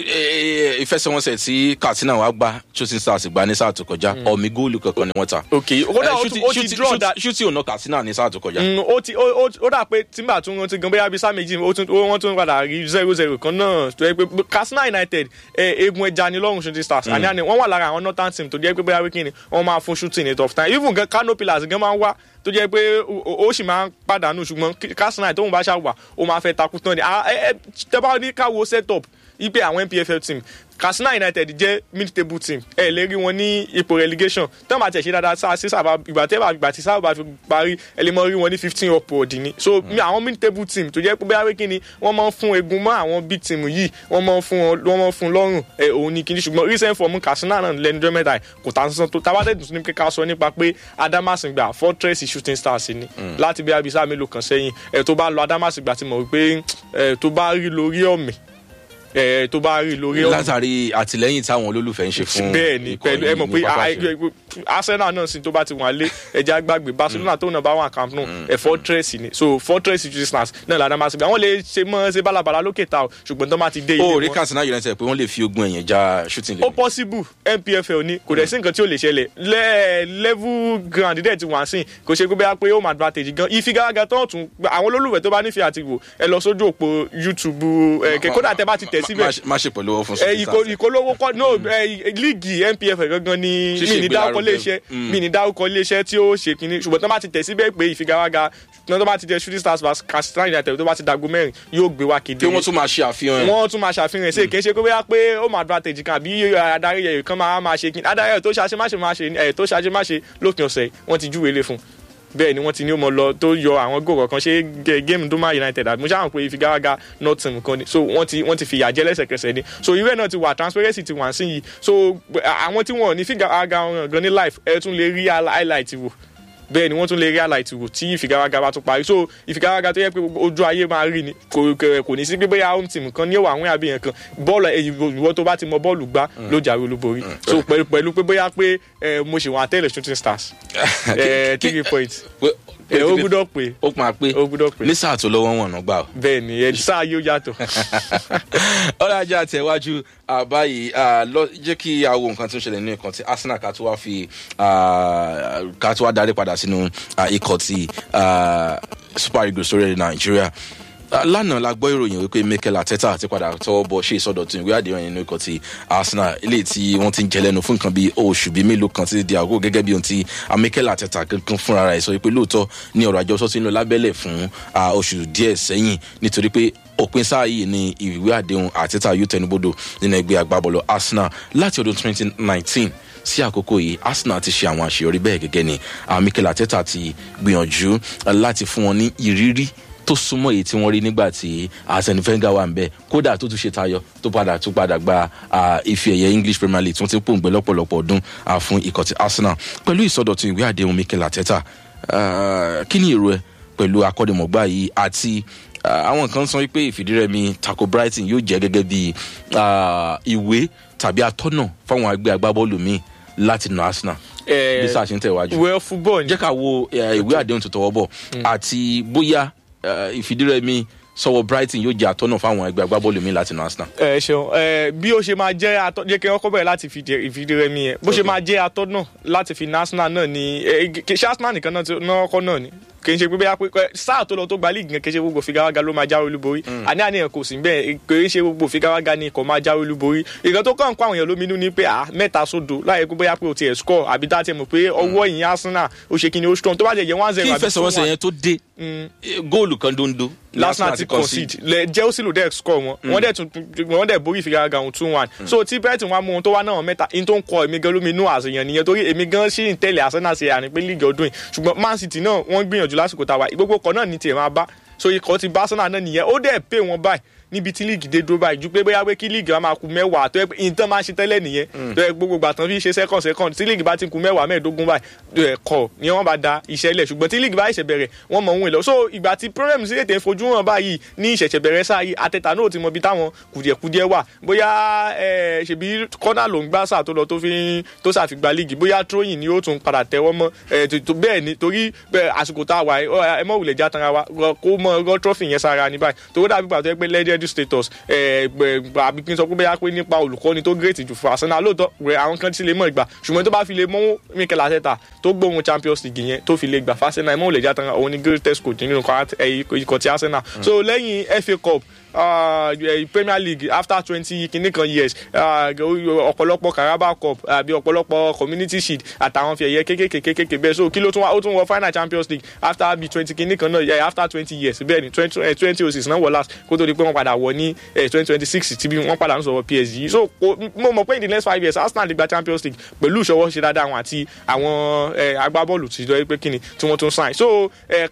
Eh, ìfẹsẹ̀wọnsẹ̀ tí Katsina wa gbá shooting stars gbá ní sáà tó kọjá ọ̀mí góòlù kankan ni wọ́n ta. ok kódà Eh, ó ti- shooting- ó ti shooting- draw shooting- that shooting ọ̀nà Katsina ní sáà tó kọjá. Mm, ó ti ó ó- ó dà pé tìǹbà tún rántí gan bóyá bíi sáà méjì ó tún ó- wọ́n tún padà rí zero zero kan náà tó yẹ pé Katsina United eh, egun ẹja ni lọ́rùn shooting stars àní àní wọ́n wà lára àwọn northern team tó jẹ́ pé bóyá wíkì ni wọ́n máa fún shooting ní tough time even gan Kano Pillars gan máa ń wá tó jẹ́ pé ó- ó ó sì máa ń pàdánù ṣùgbọ́n Katsina tóun bá ṣàwà ó máa fẹ́ takú tán ni Ah, eh, eh, tẹ́ bá ní káwo set up ipe àwọn NPFL team Katsina United jẹ́ mid table team ẹ lè rí wọn ní ipò relegation tán bá tiẹ̀ ṣe dáadáa sáà sí sábà ìgbà tẹ́ bá ìgbà tí sábà bá fi parí ẹ lè mọ rí wọn ní fifteen upward ni so mi àwọn mid table team tó jẹ́ pé bóyá wíkí ni wọ́n máa ń fún egun mọ́ àwọn big team yìí wọ́n máa ń fún wọn wọ́n máa ń fún lọ́rùn ẹ òun ni kìíní ṣùgbọ́n recent form Katsina náà lẹ́nujọ́ mẹ́ta yìí kò tà sísan tó tábàtẹ́ tuntun ní kíkà sọ nípa pé Adamasingba fortress shooting stars ni láti bí abisa mélòó kan sẹ́yìn ẹ tó bá lọ Adamasingba ti mọ̀ wípé ẹ tó bá rí lórí ọ̀mì ẹ tó bá rí lórí ọ̀mì látàrí àtìlẹ́yìn táwọn olólùfẹ́ ń ṣe fún bẹ́ẹ̀ ni ikọ̀ pẹ̀lú ẹ yìí mọ̀ ní pé pápá a- ìṣeré. a- Arsenal náà sì tó bá ti wà lé ẹja gbàgbé Barcelona tó náà bá wà Camp Nou ẹ fortress ni so fortress resistance náà làdá máa ṣe gbà wọ́n lè ṣe mọ́ ṣe bálabàla lókè ta o ṣùgbọ́n tó bá ti dé ilé ó rí wọn Katsina United pé wọ́n lè fi ogun ẹ̀yìn já shooting ó lé possible NPFL ni kò dẹ̀ sí nǹkan tí ó lè ṣẹlẹ̀ lẹ́ level ground dẹ̀ ti wà sí kò ṣe pé bóyá pé ó máa advantage gan ìfigagbága tó tún àwọn olólùfẹ́ tó bá nífẹ̀ẹ́ àti wò ẹ lọ sójú òpó YouTube ẹ kẹ kódà tẹ bá ti tẹ̀ síbẹ̀ má ṣe pẹ̀lú ọwọ́ fún ẹ shooting ìkó stars. ìkólówó kọ no ẹ líìgì NPF gangan ni Ṣíṣe mi ní dárúkọ ìgbélárugẹ. iléeṣẹ́ Mm. mi ní dárúkọ iléeṣẹ́ tí ó ṣe kínní ṣùgbọ́n tó bá ti tẹ̀ síbẹ̀ pé ìfigagbága tó bá ti tẹ shooting stars vs Katsina United tó bá ti dago mẹ́rin yóò gbé wá kéde kí wọ́n tún máa ṣe àfihàn ẹ̀. wọ́n tún máa ṣàfihàn ṣe kì í ṣe pé bóyá pé ó máa advantage kan àbí adarí ẹ̀yọ̀ kan máa máa ṣe kí adarí ẹ̀yọ̀ tó ṣe àṣemáṣe máa ṣe ẹ̀ tó ṣe àṣemáṣe lópin ọ̀sẹ̀ wọ́n ti júwèé lé fún bẹ́ẹ̀ ni wọ́n ti ní ó mọ lọ tó yọ àwọn góòkọ̀ kan ṣe gé- géèmù Doma United àbí mo ṣáà mọ̀ pé ìfigagbága north team kan ni so wọ́n ti wọ́n ti fìyà jẹ lẹ́sẹ̀kẹsẹ̀ ni so irú ẹ̀ náà ti wà transparency ti wà sí yìí so àwọn tí wọ́n ò ní figagbága wọn gan ní live ẹ̀ tún lè rí highlight wò bẹ́ẹ̀ ni wọ́n tún lè rí highlight wò tí ìfigagbága bá tún parí so ìfigagbága tó yẹ pé gbogbo ojú ayé máa rí ni kò kò- kò ní sí pé bóyá home team kan ní òwò àwọn àbí yẹn kan bọ́ọ̀lù ẹ̀yìn ìwọ tó bá ti mọ bọ́ọ̀lù gbá ló jáwé olúborí so pẹ̀lú pẹ̀lú pé bóyá pé ẹ, mo ṣe wọn àtẹ̀lẹ̀ shooting stars ẹ, three points Pé- ẹ, ó gbúdọ̀ pé ó máa pé ó gbúdọ̀ pé ní sáà tó lọ́wọ́ wọn náà gbà ó. bẹ́ẹ̀ ni ẹ sáà yóò yàtọ̀ ọlọ́jà tẹ̀wájú báyìí ah, lọ- jẹ́ kí a wo nǹkan tó ń ṣẹlẹ̀ nínú ikọ̀ tí Arsenal ká tó wá fi ah, ká tó wá darí padà sínú ah, ikọ̀ tí ah, Super Eagles sórí Nàìjíríà Ah, lánàá la gbọ́ ìròyìn wípé Mikel Arteta ti padà tọwọ́ bọ̀ ṣe ìsọdọ̀tun ìwé àdéhùn nínú ikọ̀ tí Arsenal eléyìí tí wọ́n ti ń jẹ lẹ́nu fún nǹkan bíi oṣù bíi mélòó kan títí di àgọ́ gẹ́gẹ́ bí ohun tí ah, Mikel Arteta kankan fúnra rẹ̀ sọ wípé lóòótọ́ ní ọ̀rọ̀ àjọsọ tí ń lọ lábẹ́lẹ̀ fún ah, oṣù díẹ̀ sẹ́yìn nítorí pé òpin sáà yìí ni ìwé àdéhùn Arteta yóò tẹnubodò nínú ẹgbẹ́ agbábọ́ọ̀lù Arsenal láti ọdún 2019 sí àkókò yìí Arsenal ti ṣe àwọn àṣeyọrí bẹ́ẹ̀ gẹ́gẹ́ ni ah, Mikel Arteta ti gbìyànjú ah, láti fún wọn ní ìrírí tó súnmọ́ èyí tí wọ́n rí nígbà tí Arsene Wenger wà ń bẹ̀ kódà tó tún ṣe tayọ tó padà tó padà gba ah, ife ẹ̀yẹ English Premier League tí wọ́n ti ń pòǹgbẹ lọ́pọ̀lọpọ̀ ọdún ah, fún ikọ̀ ti Arsenal pẹ̀lú ìsọdọ̀tun ìwé àdéhùn Mikel Arteta ah, kí ni èrò ẹ pẹ̀lú akọ́dẹ̀mọ̀gbá yìí àti ah, àwọn kan sọ pé ìfìdírẹmi tako Brighton yóò jẹ́ gẹ́gẹ́ bí ah, ìwé tàbí atọ́nà fáwọn ẹgbẹ́ agbábọ́ọ̀lù míì láti nà Arsenal Eh, bí sáà ṣe ń tẹ̀wájú well football jẹ́ ká wo eh, ìwé àdéhùn tó tọwọ́ bọ̀ àti bóyá eh, ìfìdírẹmi sọ̀wọ́ Brighton yóò jẹ́ àtọ́nà fáwọn ẹgbẹ́ agbábọ́ọ̀lù mi láti nà Arsenal. ẹ ṣeun ẹ bí ó ṣe máa jẹ́ atọ́ jẹ́ kí wọ́n kọ́ bẹ̀rẹ̀ láti fi ìfìdírẹmi yẹn bó ṣe máa jẹ́ atọ́ náà láti fi national náà ni ẹ, kì- ṣé Arsenal nìkan náà ti- náà kọ́ náà ni kì í ṣe pé bóyá pé ẹ, sáà tó lọ tó gba league yẹn kì í ṣe gbogbo figawaga ló máa jáwé olúborí àní àníyàn kò sí bẹ́ẹ̀ kì í ṣe gbogbo figawaga ni kò máa jáwé olúborí ìkan tó kàn ń kó àwọn èèyàn lóminú ni pé à mẹ́ta sódò láyé pé bóyá pé o tiẹ̀ score àbí dá tiẹ̀ mọ̀ pé ọwọ́ ìyìn Arsenal ó ṣe kí ni ó strong tó bá jẹ́ yẹn one kí zero ìfẹsẹ̀wọnsẹ̀ yẹn tó dé eh, góòlù kan dondo ni Arsenal ti concede lẹ Chelsea ló dẹ̀ score wọn wọ́n dẹ̀ tún wọ́n dẹ̀ borí ìfigagbága wọn two one so tí Brighton wá mú wọn tó wá náà mẹ́ta in tó ń kọ èmi gan lómi inú àṣeyàn nìyẹn torí èmi gan ṣì ń tẹ̀lé Arsenal ṣe àní pé league ọdún yìí ṣùgbọ́n Man City náà wọ́n gbìyànjú lásìkò tá a wà gbogbo kan náà ní tiẹ̀ máa bá so ikọ̀ ti bá Arsenal náà nìyẹn ó dẹ̀ pay wọn báyìí níbi tí líìgì dé dúró báyìí ju pé bóyá pé kí líìgì wa máa ku mẹ́wàá tó yẹ pé ìtàn máa ń ṣe tẹ́lẹ̀ nìyẹn tó yẹ gbogbo ìgbà tán fi ṣe second second tí líìgì bá ti ku mẹ́wàá mẹ́ẹ̀ẹ́dógún báyìí kọ̀ ni wọ́n bá da iṣẹ́ lẹ̀ ṣùgbọ́n tí líìgì bá ṣẹ̀ bẹ̀rẹ̀ wọ́n mọ̀ ohun èlò so ìgbà tí problem sí ètè fojú hàn báyìí ní ìṣẹ̀ṣẹ̀ bẹ̀rẹ̀ sáà yìí àtẹ̀tà náà ti mọ ibi táwọn kùdìẹ̀kudìẹ̀ wà bóyá ṣèbí kọ́nà ló ń gbá sáà tó lọ tó fi tó ṣàfìgbà líìgì bóyá tróyìn ni ó tún padà tẹ́wọ́ mọ́ bẹ́ẹ̀ ni torí àsìkò tá a wà ẹ mọ̀ wùlẹ̀ já tanra wa kó mọ ọgọ́ trọ́fì yẹn sára ní báyìí tó dàbí pàtó pé legendary status àbí kí n sọ pé bóyá pé nípa olùkọ́ni tó great jù fún Arsenal lóòótọ́ rẹ̀ àwọn kan ti lè mọ̀ ìgbà ṣùgbọ́n tó bá fi lè mú Mikel Arteta tó gbóhun Champions League yẹn tó fi lè gbà fún Arsenal ẹ mọ̀ wùlẹ̀ já tanra òun ni greatest coach nínú ikọ̀ ti Arsenal so lẹ́yìn FA Cup uh, Premier League after twenty kìíní kan years ọ̀pọ̀lọpọ̀ Carabao Cup àbí ọ̀pọ̀lọpọ̀ Community Shield àtàwọn fi ẹ̀yẹ kékèké kékèké bẹ́ẹ̀ so kí ló tún wá ó tún wọ final Champions League after bí twenty kìíní kan náà yeah, after twenty years bẹ́ẹ̀ ni twenty twenty oh six náà wọ last kó tó di pé wọ́n padà wọ ní twenty twenty six tí bí wọ́n padà ń sọ̀rọ̀ PSG so mo mọ̀ pé in the next five years Arsenal lè gba Champions League pẹ̀lú ìṣọwọ́ ṣe dáadáa wọn àti àwọn agbábọ́ọ̀lù tí wọ́n pé kíni tí wọ́n tún sign so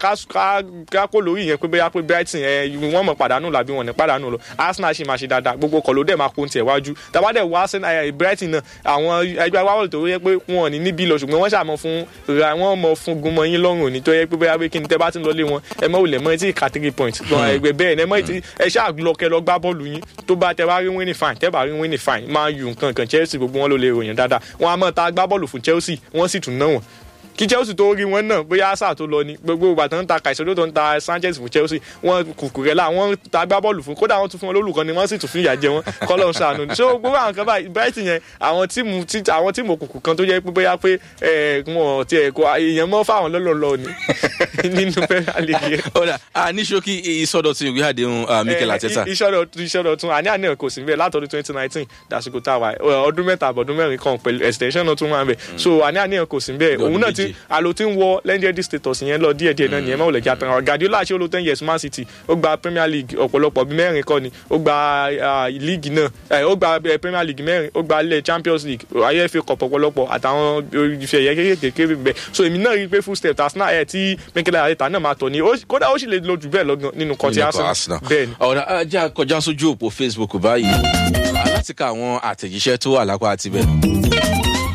ká kó lórí yẹn pé bóyá pé Brighton wọ́n mọ̀ pàdánù làbí wọn ní pàdánù lọ Arsenal ṣì máa ṣe dáadáa gbogbo kọ̀ ló dẹ̀ máa kó tiẹ̀ wájú tàbádẹ̀ wá Arsenal Brighton náà àwọn ẹgbẹ́ agbábọ́ọ̀lù tó yẹ pé wọn ò ní níbí lọ ṣùgbọ́n wọ́n ṣàmọ́ fún ra wọ́n mọ̀ fún gun mọ́ yín lọ́rùn òní tó yẹ pé bóyá pé kí ni tẹ́ bá ti ń lọlé wọn ẹ mọ̀ wùlẹ̀ mọ́ etí ìka three point ẹgbẹ́ bẹ́ẹ̀ ẹ mọ̀ etí ẹ ṣáà lọ kẹ lọ gbá bọ́ọ̀lù yín tó bá tẹ bá rí winning fine tẹ́ bá rí winning fine máa yù nǹkan kan Chelsea gbogbo wọn ló lè ròyìn dáadáa wọn a mọ̀ ta gbá bọ́ọ̀lù fún Chelsea wọ́n sì tún ná wọn kí Chelsea tó rí wọn náà bóyá sáà tó lọ ni gbogbo ìgbà tó ń ta Caicedo tó ń ta Sanchez fún Chelsea wọn Cucurella wọn ta gbá bọ́ọ̀lù fún kódà wọn tún fún wọn lólùkọ́ ni wọ́n sì tún fún ìyà jẹ wọn kọ́lọ́ ṣàánú ni so gbogbo àwọn kan báyìí Brighton yẹn àwọn tíìmù àwọn tíìmù òkùnkùn kan tó jẹ́ pé bóyá pé wọn ti ẹ̀kọ́ èèyàn mọ́ fáwọn lọ́lọ́lọ́ ni nínú Premier League yẹn. ọ̀dà ní ṣókí ìsọdọ̀tun ìwé àdéhùn Mikel Arteta. ìsọdọ̀tun àní àní kò sí bẹ́ẹ̀ látọdún twenty nineteen dàsìkò tá a wà ọdún mẹ́ta àbọ̀dún mẹ́rin kan pẹ̀lú extension náà tún wà bẹ́ẹ̀ so àní àní kò sí bẹ́ẹ̀ òun náà ti àlò tí ń wọ wọ legendary status yẹn lọ díẹ̀ díẹ̀ náà nìyẹn máa wọlé kí atàn Guardiola ṣe ó lo ten years Man City ó gba Premier League ọ̀pọ̀lọpọ̀ bíi mẹ́rin kọ́ ni ó gba league náà ó gba Premier League mẹ́rin ó gba ilẹ̀ Champions League IFA Cup ọ̀pọ̀lọpọ̀ àtàwọn ìfẹ́ ẹ̀yẹ kékeré bẹ́ẹ̀ so èmi náà rí i pé full step Arsenal ẹ̀ tí Mikel Arteta náà máa tọ̀ ní kódà ó sì lè lo jù bẹ́ẹ̀ lọ́gàn nínú kọ́tí Arsenal bẹ́ẹ̀ ni. ọ̀rọ̀ ajá kọjá sójú òpó Facebook báyìí láti ka àwọn àtẹ̀jíṣẹ́ tó wà lápá àti bẹ́ẹ̀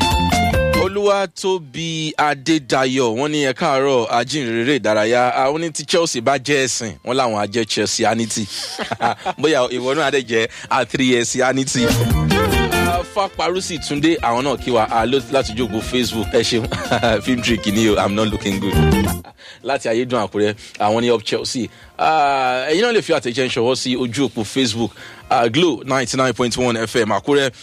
olúwatóbi adédayọ̀ wọ́n ní ẹ káàárọ̀ ajínrere ìdárayá àwọn ní tí chelsea bá jẹ́ ẹ̀sìn wọ́n làwọn á jẹ́ chelseanity bóyá ìwọ náà adé jẹ́ atriesianity fapárúsì túndé àwọn náà kí wa láti jókòó facebook ẹ ṣeun film trick ni o i'm not looking good láti ayédùn àkúrẹ́ àwọn ní up chelsea ẹ̀yin náà lè fi àtẹ̀jẹ́ ṣọwọ́ sí ojú òpó facebook glo ninety nine point one fm àkúrẹ́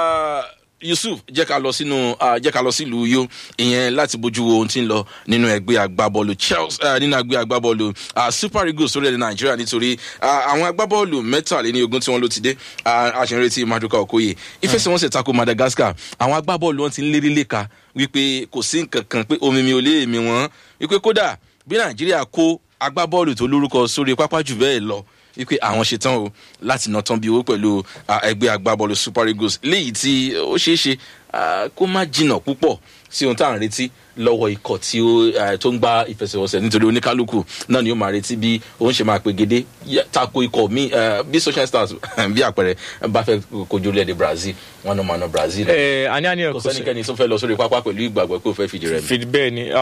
yusuf jẹ́ ká lọ sínú jẹ́ ká lọ sílùú yó ìyẹn láti bójú wo ohun tí ń lọ nínú ẹgbẹ́ agbábọ́ọ̀lù chelsea nínú ẹgbẹ́ agbábọ́ọ̀lù super eagles orílẹ̀-èdè nàìjíríà nítorí àwọn agbábọ́ọ̀lù mẹ́tàléní ogún tí wọ́n ló ti dé àṣẹrẹ́tì maduka okoye ìfẹsẹ̀wọnsẹ̀ tako madagascar àwọn agbábọ́ọ̀lù wọn ti ń lérí léka wípé kò sí nǹkan kan pé omi mi ò lé èmi wọn wípé kódà bí nàìjíríà kó agbábọ́ọ̀lù tó lórúkọ sórí pápá jù bẹ́ẹ̀ lọ wípé àwọn ṣetán o láti ná tán bí owó pẹ̀lú ẹgbẹ́ agbábọ́ọ̀lù super eagles léyìí tí ó ṣeé ṣe kó má jìnnà púpọ̀ sí ohun tá à ń retí lọ́wọ́ ikọ̀ tí ó tó ń gba ìfẹsẹ̀wọnsẹ̀ nítorí oníkálukú náà ni ó máa retí bí òun ṣe máa pegedé tako ikọ̀ mi bí social stars bí àpẹẹrẹ bá fẹ́ kojú orílẹ̀-èdè brazil wọn náà máa ná brazil. ẹ àní àní kò sẹ́nikẹ́ni tó fẹ́ lọ sórí pápá pẹ̀lú ìgbàgbọ́ pé ó fẹ́ fìdí rẹ̀ mi. fìdí bẹ́ẹ̀ ni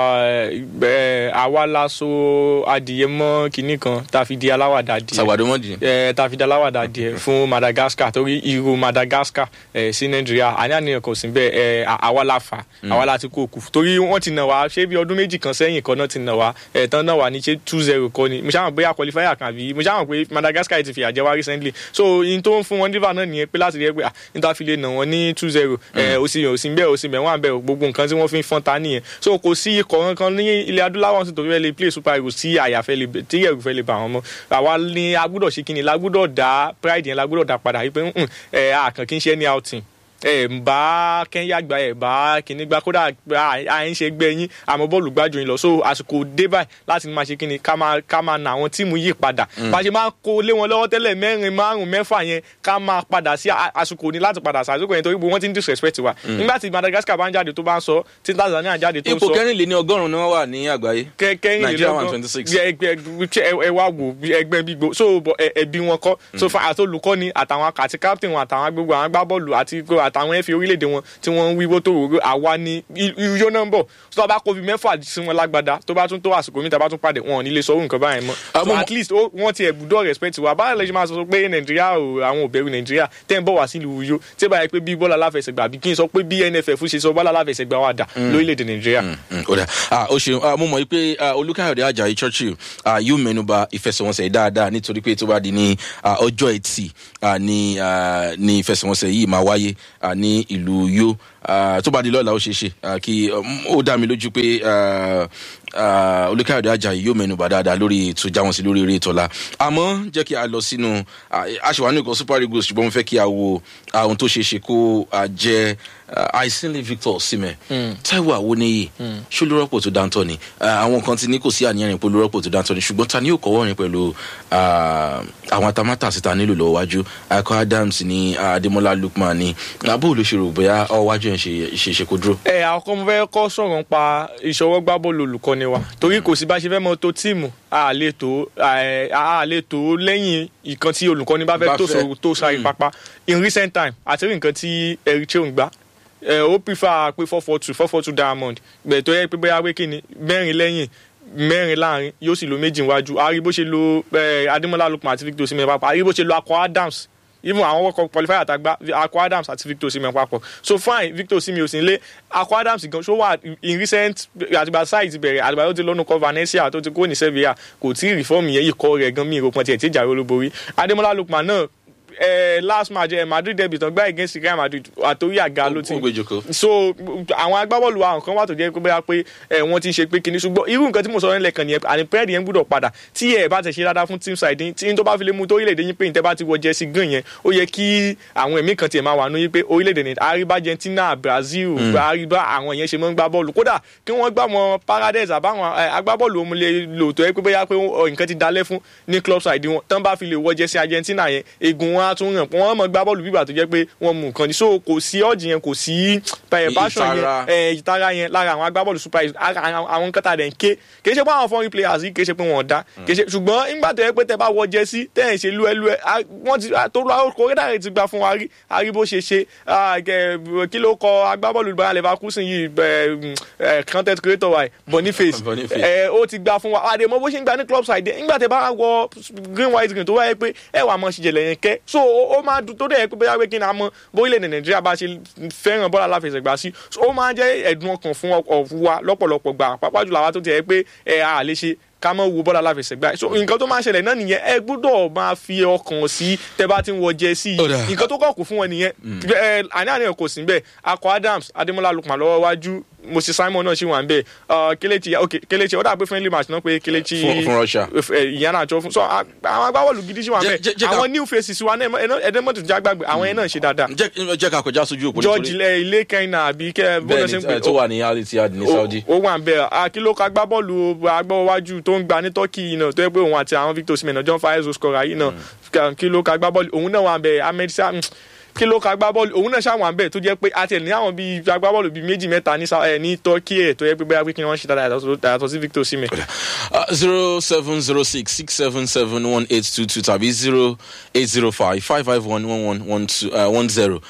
àwa la so adìyẹ mọ́ kinní kan tá a fi di aláwàdà adìyẹ. sàwádìí mọ́ di. ẹ tá a fi di aláwàdà adìyẹ fún madagascar torí irú madagascar ẹ sí nàìjíríà àní àní kò sí bẹ́ẹ̀ ẹ àwa la fà àwa la ti kó kù torí wọ́n ti nà wá ṣé bí ọdún méjì kan sẹ́yìn kan náà ti nà wá ẹ̀ẹ̀tàn náà wà ní ṣe two zero kọ́ ni mo ṣáà mọ̀ bóyá qualifier kan àbí mo ṣáà mọ̀ pé Madagascar ti fìyà jẹ wá recently so in tó ń fún wọn dífà náà nìyẹn pé láti rí ẹ pé ah n ta fi lè nà wọn ní two zero òsì yẹn òsì bẹ́ẹ̀ òsì bẹ́ẹ̀ wọ́n àbẹ̀ gbogbo nǹkan tí wọ́n fi ń fọ́n ta nìyẹn so kò sí ikọ̀ kankan ní ilẹ̀ adúláwọ̀ sí torí ẹ lè play super eagles tí àyàfẹ́ lè tí ẹ̀rù fẹ́ lè bà wọ́n mọ́ àwa ni agbúdọ̀ ṣe kíni lagbúdọ̀ dá pride yẹn lagbúdọ̀ dá padà wípé ẹ àkàn kí n ṣe any outing ẹ ń bá kẹ́ńyà gba ẹ̀ bá kìíní gba kódà à ń ṣe gbẹ yín àmọ́ bọ́ọ̀lù gbájú yín lọ so àsìkò dé báyìí láti máa ṣe kíni ká máa ká máa na àwọn tíìmù yìí padà bá a ṣe máa kó lé wọn lọ́wọ́ tẹ́lẹ̀ mẹ́rin márùn mẹ́fà yẹn ká máa padà sí à- àsìkò ní láti padà sí àsìkò yẹn torí gbogbo wọn ti ń disrespect wa nígbà tí Madagascar bá ń jáde tó bá ń sọ tí Tanzania jáde tó ń ipò sọ kẹrìnléní ọgọ́rùn-ún ni wọ́n wà ní àgbáyé. kẹrin Nigeria one twenty six. ẹ wá wò bí ẹgbẹ́ gbígbó so bọ ẹ- ẹbí wọn kọ́ so fa àti olùkọ́ni àtàwọn àti captain wọn àtàwọn gbogbo àwọn agbábọ́ọ̀lù àti gbogbo àtàwọn ẹ̀fẹ̀ orílẹ̀-èdè wọn tí wọ́n ń wíwó tó rò àwa ni iyó náà ń bọ̀ so tó bá kó fi mẹ́fà sí wọn lágbada tó bá tún tó àsìkò mi tá a bá tún pàdé wọn ò ní lè sọ orú nǹkan báyẹn mọ́ so Àmọ́- at least ó- wọ́n ti ẹ̀bùdó respect wa báyọ̀ lè ṣe máa sọ pé nàìjíríà ò àwọn ò bẹ̀rù nàìjíríà tẹ́ ń bọ̀ wá sílùú Uyo tí ó bá yẹ pé bí bọ́ọ̀lù aláfẹsẹ̀gbá àbí kí n sọ pé bí NFF ṣe sọ bọ́ọ̀lù aláfẹsẹ̀gbá wà dà lórílẹ̀‐èdè nàìjíríà. Mm, ó dà Ah, ó ṣeun Ah, mo mọ̀ pé ah, olùkàyọ̀dé ajayi churchill ah, yóò mẹ́nuba ìfẹsẹ̀wọnsẹ̀ dáadáa nítorí pé tó bá di ní ah, ọjọ́ ẹtì ah, ní ah, ní ìfẹsẹ̀wọnsẹ̀ yìí máa wáyé ah, ní ìlú Uyo Ah, tó bá di lọ́la ó ṣeé ṣe ah, kí um, ó dá mi lójú pé ah, ah, olùkàyọ̀dé ajayi yóò mẹ́nuba dáadáa lórí ètò jáwọn sí lórí eré ìtọ́lá àmọ́ jẹ́ kí a lọ sínú ah, aṣèwà ní nǹkan super eagles ṣùgbọ́n mo fẹ́ kí a wo ah, ohun tó ṣeé ṣe kó ah, jẹ́ ah, àìsínlẹ̀ Victor Osimhen Táíwò Awoniyi ṣó lórọ́pò tó dáńtọ́ ni Ah, àwọn kan ti ní kò sí àníyàn rìn pé lórọ́pò tó dáńtọ́ ni ṣùgbọ́n ta ni yóò kọ́wọ́ rìn pẹ̀lú ah, àwọn atamátà síta nílò lọ́wọ́ wájú Akọ Adams ní ah, Adémọ́lá Lookman ní abó ló ṣe rò bóyá ọwọ́ wájú yẹn ṣe ṣe ṣe kó dúró. ẹ àkọ́kọ́ mo fẹ́ kọ́ sọ̀rọ̀ nípa ìṣọwọ́ gbá bọ́ọ̀lù olùkọ́ni wa torí kò sí bá ṣe fẹ́ mọ tó tíìmù a lè tó ẹ, a lè tó lẹ́yìn nǹkan tí olùkọ́ni bá Bá fẹ́ tó fẹ́. sọ̀rọ̀ tó sáré pápá in recent time àti rí nǹkan tí Eritrea ń gbá ẹ, ó prefer pé four four two four four two diamond gbẹ̀ tó yẹ pé bóyá pé kíni mẹ́rin lẹ́yìn mẹ́rin láàrin yóò sì lo méjì níwájú a rí bó ṣe lo ẹ, Adémọ́lá Lookman àti Victor Osimhen papọ̀ a rí bó ṣe lo Akọ Adams even àwọn world cup qualifier àtàgbà Akọ Adams àti Victor Osimhen papọ̀ so fine Victor Osimhen ò sí nílé Akọ Adams gan ṣó wà in recent àtìgbà sáì ti bẹ̀rẹ̀ àtìgbà tó ti lọ́nu kọ́ Valencia tó ti kó ní Sevilla kò tí ì reform yẹn yìí kọ́ rẹ̀ gan mí ìròpọ̀ tiẹ̀ tí ìjà rẹ̀ olóborí Adémọ́lá Lookman náà eh, last match eh, Madrid derby tán gbá against Real Madrid àtòrí àga ló ti ó gbé jòkó. so àwọn agbábọ́ọ̀lù wa nǹkan wà tó jẹ́ pé bóyá pé ẹ, wọ́n ti ń ṣe pé kinní ṣùgbọ́n irú nǹkan tí mo sọ nílẹ̀ kan nìyẹn àní pẹ́ẹ́dì yẹn gbúdọ̀ padà tí ẹ bá tẹ̀ ṣe dáadáa fún team side yín, tí n tó bá fi lè mú tó orílẹ̀-èdè yín pé ìtẹ́ bá ti wọ jẹ́sí gan yẹn ó yẹ kí àwọn ẹ̀mí kan tiẹ̀ máa wà ní pé orílẹ̀-èdè ní àríbá Argentina Brazil àríbá àwọn yẹn ṣe mọ́ ń gbá bọ́ọ̀lù kódà kí wọ́n gbá wọn Paradise àbáwọn ẹ, agbábọ́ọ̀lù òun lè lò tó yẹ pé bóyá pé ó- nǹkan ti dalẹ̀ fún ní club side wọn tán bá fi lè wọ jẹ́sí Argentina yẹn egun wọn á tún ràn wọ́n mọ̀ gbá bọ́ọ̀lù bíbà tó jẹ́ pé wọ́n mú nǹkan ní so kò sí ọ̀jì yẹn kò sí ẹ̀, passion yẹn Ìtara. ẹ ìtara yẹn lára àwọn agbábọ́ọ̀lù super eagles ara- ara- àwọn nǹkan tá a dẹ̀ ń ké kì í ṣe pé àwọn foreign players yìí kì í ṣe pé wọ́n dá kì í ṣe ṣùgbọ́n nígbà tó yẹ pé tẹ bá wọ jẹ́sí tẹ̀ ẹ̀ ṣe lúẹ́lúẹ́ a- wọ́n ti a- tó lọ kórẹ́dà rẹ̀ ti gba fún wa rí a rí bó ṣe ṣe a, kẹ- kí ló kọ agbábọ́ọ̀lù Bayer Leverkusen yìí ẹ, ẹ, content creator wa yìí, Boniface Boniface. ẹ, ó ti gba fún wa àdè mọ bó ṣe ń gba ní club side nígbà tẹ bá wọ green white green tó wáyé pé ẹ wà mọ ṣìjẹlẹ yẹn kẹ so ó ó máa dùn tó dẹ̀ yẹ pé bóyá pé kí ni a mọ bórílẹ̀-èdè Nàìjíríà bá ṣe fẹ́ràn bọ́ọ̀lù aláfẹsẹ̀gbá sí so ó máa jẹ́ ẹ̀dùn ọkàn fún ọkọ̀ wa lọ́pọ̀lọpọ̀ gbà pàápàá jùlọ àwa tó ti yẹ pé ẹ a lè ṣe ká mọ wo bọ́ọ̀lù aláfẹsẹ̀gbá so nǹkan tó máa ń ṣẹlẹ̀ náà nìyẹn ẹ gbọ́dọ̀ máa fi ọkàn sí tẹ bá ti ń wọ jẹ sí Ó dà. i nǹkan tó kọ̀ kù fún wọn nìyẹn ẹ àní àníyàn kò sí bẹ́ẹ̀ Akọ Adams Adémọ́lá Lookman lọ́wọ́ wájú Moses Simon náà ṣì wà ń bẹ̀ Kelechi ok Kelechi ó dà pé friendly match náà pé Kelechi Fún- fún Russia. ìyẹn náà jọ fún so a- àwọn agbábọ́ọ̀lù gidi ṣì wà ń Jẹ́- bẹ̀ jẹ́- jẹ́ ká- àwọn new faces wa náà ẹ̀ẹ́dẹ́mọ̀tò jẹ́ àgbàgbé àwọn yẹn náà ṣe dáadáa jẹ́ jẹ́ ká kọjá sójú òpó George ilẹ̀ ilé kẹ́hìn àbí kẹ́ bó lọ ṣe ń bẹ́ẹ̀ni pè eh, tó wà ní Al Ittihad ní Saudi. ó wà ń bẹ akílókà agbábọ́ọ̀lù agbáwájú tó ń gba ní Turkey yìí náà tó yẹ pé òun àti àwọn Victor Osimhen náà John Fayezo scorer yìí náà kílókà agbábọ́ọ̀lù òun náà wà ń bẹ Ahmed Sa kílókà agbábọ́ọ̀lù òun náà ṣàwọn àbẹ̀ tó jẹ́ pé àti ẹ̀ ní àwọn bíi agbábọ́ọ̀lù bíi méjì mẹ́ta ní Sa- eh, ní Turkey ẹ̀ tó yẹ pé bóyá pé kí wọ́n ṣe dáadáa yàtọ̀- yàtọ̀ sí Victor Osimhen. zero seven zero six six seven seven one eight two two tàbí zero eight zero five five five one one one one two one zero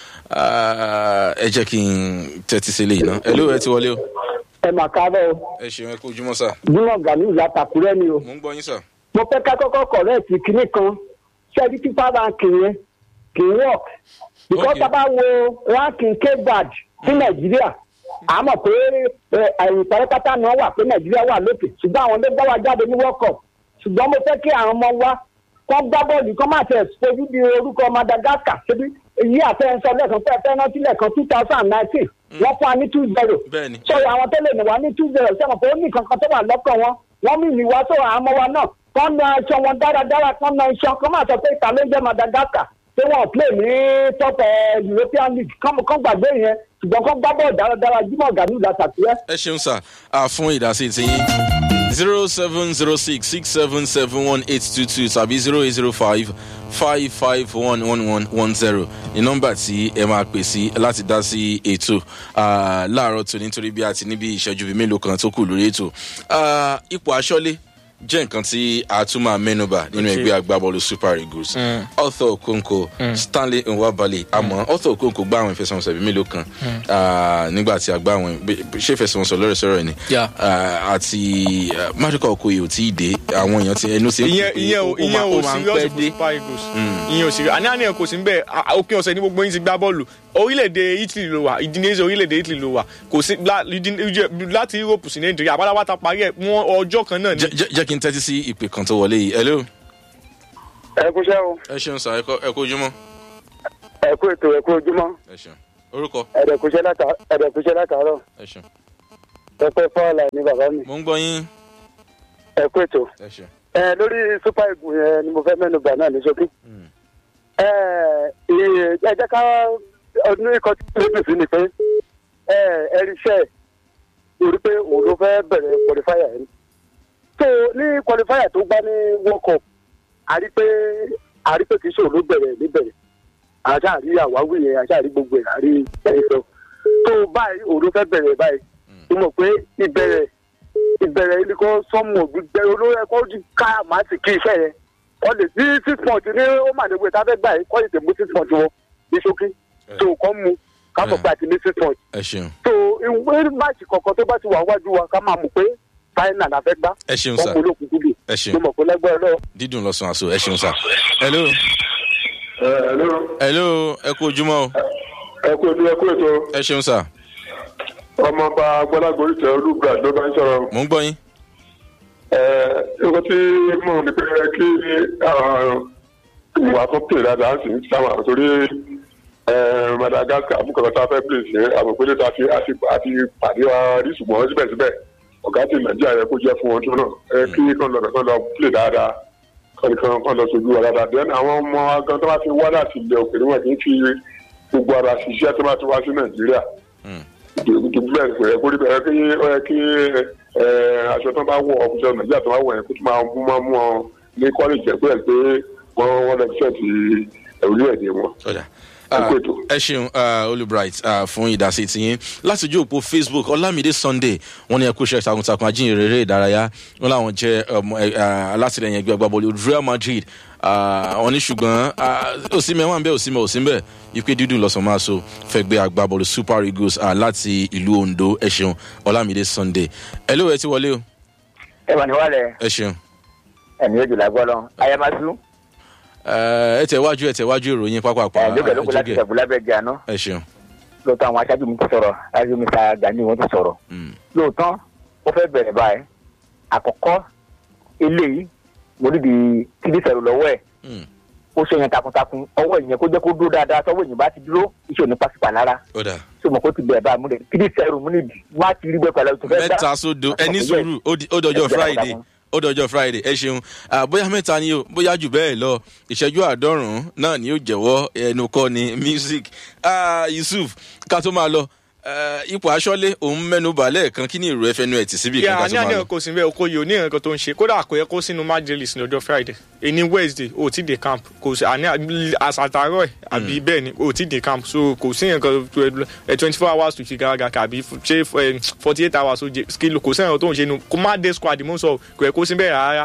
ẹ jẹ́ kí n tẹ́tí sí eléyìí náà hello ẹ ti wọlé o. ẹ mà káàárọ̀ o ẹ ṣeun ẹ kú ojúmọ́ sà jimoh ganiu látàkùrẹ́ ni o mò ń gbọ́ yín sà. mo fẹ́ ká kọ́kọ́ kọ̀rẹ́ẹ̀tì kinní kan ṣẹ́ẹ́dí fífa ranking yẹn kì í work because Okay. tá a bá wo ranking kbad fún nàìjíríà a mọ̀ pé ẹ, ẹ̀yìn pátápátá ni wọ́n wà pé nàìjíríà wà lókè ṣùgbọ́n àwọn ló gbá wa jáde ní world cup ṣùgbọ́n mo fẹ́ kí àwọn ọmọ wa kọ́ gbá bọ́ọ̀lù kọ́ máa tẹ̀ fojú di orúkọ madagascar ṣebí èyí àtẹ̀sọ lẹ́ẹ̀kan fẹ́ fẹ́ rántí lẹ́ẹ̀kan two thousand nineteen wọ́n fún wa ní two zero Bẹ́ẹ̀ni. so àwọn tó lè nù wá ní two zero sẹ́wọ̀n pé ó ní kankan tó wà lọ́kàn wọn wọ́n mì ní wá tó àwọn ọmọ wa náà kọ́ na iṣan wọn dáradára kọ́ na iṣan kọ́ máa sọ pé ìta ló ń jẹ́ madagascar pé wọ́n play ní top eh, european league kán kán gbàgbé yẹn ṣùgbọ́n kán gbá bọ́ọ̀ dáradára jimoh gani lasàkúrẹ́. ẹ ṣeun sà á fún ìdásí tiyín zero seven zero six six seven seven one eight two two tàbí zero eight zero five five five one one one one zero ní nọ́mbà tí ẹ máa pè sí láti dá sí ètò ah, láàárọ̀ tó nítorí bí a ti níbi ìṣẹ́jú bíi mélòó kan tó kù lórí ètò Ah, ipò aṣọ́lé jẹ́ nǹkan tí a tún máa mẹ́nuba nínú ẹgbẹ́ agbábọ́ọ̀lù super eagles arthur okonkwo stanley nwabali àmọ́ arthur okonkwo gbá àwọn ìfẹsẹ̀wọnsẹ̀ bíi mélòó kan ah, nígbà tí a gbá àwọn bí- bí- ṣé ìfẹsẹ̀wọnsẹ̀ lọ́rẹ̀ sọ̀rọ̀ ni Yeah. Ah, àti ah, marika okoye ò tí ì dé àwọn èèyàn ti ẹnu sí ìyẹn ìyẹn ò ìyẹn ò máa ń serious pẹ́ fún dé super eagles ìyẹn ò serious àní àníyàn kò sí ń bẹ́ẹ̀ à- òpin ọ̀sẹ̀ ní gbogbo yín ti gbá bọ́ọ̀lù orílẹ̀-èdè italy ló wà ìdínéṣe orílẹ̀-èdè italy ló wà kò sí lá- ìdí- láti europe sí nàìjíríà pátápátá parí ẹ̀ wọ́n ọjọ́ kan náà ni. Jẹ́- jẹ́ jẹ́ kí n tẹ́tí sí ìpè kan tó wọlé yìí hello ẹ kú iṣẹ́ o ẹ ṣeun sà ẹ kó- ẹ kó ojúmọ́ ẹ kú ètò ẹ kú ojúmọ́ ẹ ṣeun orúkọ ẹ̀dẹ̀kúṣẹ́ látàárọ̀ ẹ ṣeun pẹpẹ fọ́ọ̀là ní bàbá mi mo ń gbọ́ yín ẹ kú ètò. ẹ ṣeun ẹ lórí super eagle yẹn ni mo fẹ́ mẹ́nu bà náà ní ṣókí. ẹ ẹ ẹ jẹ́ ká ọdún ikọ̀ tí ó dùn sí ni pé ẹ ẹ rí iṣẹ́ torí pé òun ló fẹ́ bẹ̀rẹ̀ qualifier yẹn. so ní qualifier tó gbá ní world cup a rí pé a rí pé kì í ṣe òun ló bẹ̀rẹ̀ níbẹ̀rẹ̀ àṣà àrí àwáwí yẹn àṣà àrí gbogbo ẹ̀ àrí ẹ̀yìn sọ. tó báyìí òun ló fẹ́ bẹ̀rẹ̀ báyìí mo mọ̀ pé ìbẹ̀rẹ̀ ìbẹ̀rẹ̀ ilé kan sọ́mù gbígbẹ́ olórí ẹ̀kọ́ ojú ká màá sì kí iṣẹ́ yẹn wọ́n lè sí six point ní ó mà nígbè tá a fẹ́ gbà yìí kọ́ ìtẹ̀ mú six point wọn ní ṣókí tó kọ́ mu ká mọ̀ pé àti ní six point ẹ ṣeun tó ìwé máàcì kọ̀ọ̀kan tó bá ti wà wájú wa ká máa mọ̀ pé fáínà la fẹ́ gbá ẹ ṣeun wọ́n sà kó lókun kúbi ẹ mo ṣeun mọ̀ pé lẹ́gbẹ́ lọ. dídùn lọ́sàn-án àṣọ ẹ ṣeun sà hello ẹ ló hello ẹ kú ojúmọ́ o ẹ kú ojú ẹ kú ètò ẹ ṣeun sà ọmọọba gbọlágbórí tẹ olúgbà ló bá ń sọ̀rọ̀ mo ń gbọ́ yín ẹ nǹkan tí mo ní pé kí ìwà tó pè dáadáa sì ń sáwọn àtòrí madagascar fún kọ̀ọ̀kan tá a fẹ́ pè sí àbòpélé tá a ti àti àti pàdé wa rí ṣùgbọ́n síbẹ̀síbẹ̀ ọ̀gá tí nàìjíríà yẹ kó jẹ́ fún wọn tó náà ẹ kí kàn lọ kàn lọ pè dáadáa kàn kàn kàn lọ sojú wa dáadáa then àwọn ọmọ agan tó bá ti wá láti ilẹ̀ òkèèrè wọn kì í fi gbogbo ara ṣiṣẹ́ tó bá ti wá sí nàìjíríà dùbúlẹ̀ kò yẹ kó rí bẹ́ẹ̀ kí ó yẹ kí ẹ, aṣọ tó bá wọ ọ̀fíìsì nàìjíríà tó bá wọ̀ yẹn kó tó máa mú máa mú ọ ní kọ́lẹ́jì ẹ̀kọ́ ẹ̀ pé wọ́n wọ́n lọ fẹ́ ti orílẹ̀-èdè wọn. ọ̀dà Ẹ kú ètò. ẹ ṣeun olùbright fún ìdásí tiyín láti ojú òpó facebook ọlámídé sunday wọn ní ẹkú iṣẹ takuntakun ajínrere eré ìdárayá wọn làwọn jẹ ọmọ ẹ, ah, alátìlẹyìn ẹgbẹ agbábọọlù real madrid Ah, wọn ní ṣùgbọn òsínmẹ wọn bẹ òsínmẹ òsínbẹ ipe dídùn lọsàn máa so fẹgbẹ agbábọọlù super eagles ah, láti ìlú ondo ẹ ṣeun ọlámídé sunday ẹ lóò ẹ ti wọlé o ẹ wà ní wàlẹ̀ ẹ ṣeun ẹ̀mí ojú la gbọ́ lọ ayamadu Eh, ẹ tẹ̀wájú ẹ tẹ̀wájú ìròyìn pápápá ẹ̀ lókè lókè láti jókè ṣẹ̀bù lábẹ́ gẹ̀ àná ẹ ṣeun lóòótọ́ àwọn aṣáájú mi ti sọ̀rọ̀ aṣáájú mi ta gani wọn ti sọ̀rọ̀ Mm. lóòótọ́ ó fẹ́ bẹ̀rẹ̀ báyìí àkọ́kọ́ eléyìí mo níbi tíbi sẹ̀rù lọ́wọ́ ẹ̀ Mm. ó ṣe yẹn takuntakun ọwọ́ ìyẹn kó jẹ́ kó dúró dáadáa tọwọ́ ìyẹn bá ti dúró iṣẹ́ òní pàṣípà lára ó dà tí mo kó ti bẹ̀rẹ̀ báyìí mo lè tíbi sẹ̀rù mo níbi má ti rí bẹ́ẹ̀ pẹ̀lú tó fẹ́ dá mẹ́ta sódo ẹni sùúrù ó di- ó dọjọ́ Ẹ jẹ́ friday takuntakun. ó dọjọ́ friday ẹ ṣeun Ah, bóyá mẹ́ta ni o bóyá jù bẹ́ẹ̀ lọ ìṣẹ́jú àádọ́rùn-ún náà ni yóò jẹ́wọ́ ẹnu kọ́ ni music Ah, yusuf ká tó máa lọ eh, ipò aṣọ́lé òun mẹ́nu balẹ̀ kan kí ni èrò ẹfẹ́nu ẹ̀ tì síbi kan yà ká ní tó máa àníyàn lọ. kò sí bẹ́ẹ̀ okoye ò ní nǹkan tó ń ṣe kódà kò yẹ kó sínú májèlís ní ọjọ́ friday èní wednesday ò tí dé camp kò sí àní àṣàtàrọ̀ ẹ̀ àbí bẹ́ẹ̀ ni ò tí dé camp so kò sí nǹkan twenty four hours to fi garaga kàbí ṣé forty eight hours ó jẹ kìlò kò sẹ́yìn tó ń ṣe nu kó má dé squad mú sọ kò yẹ kó sí bẹ́ẹ̀ rárá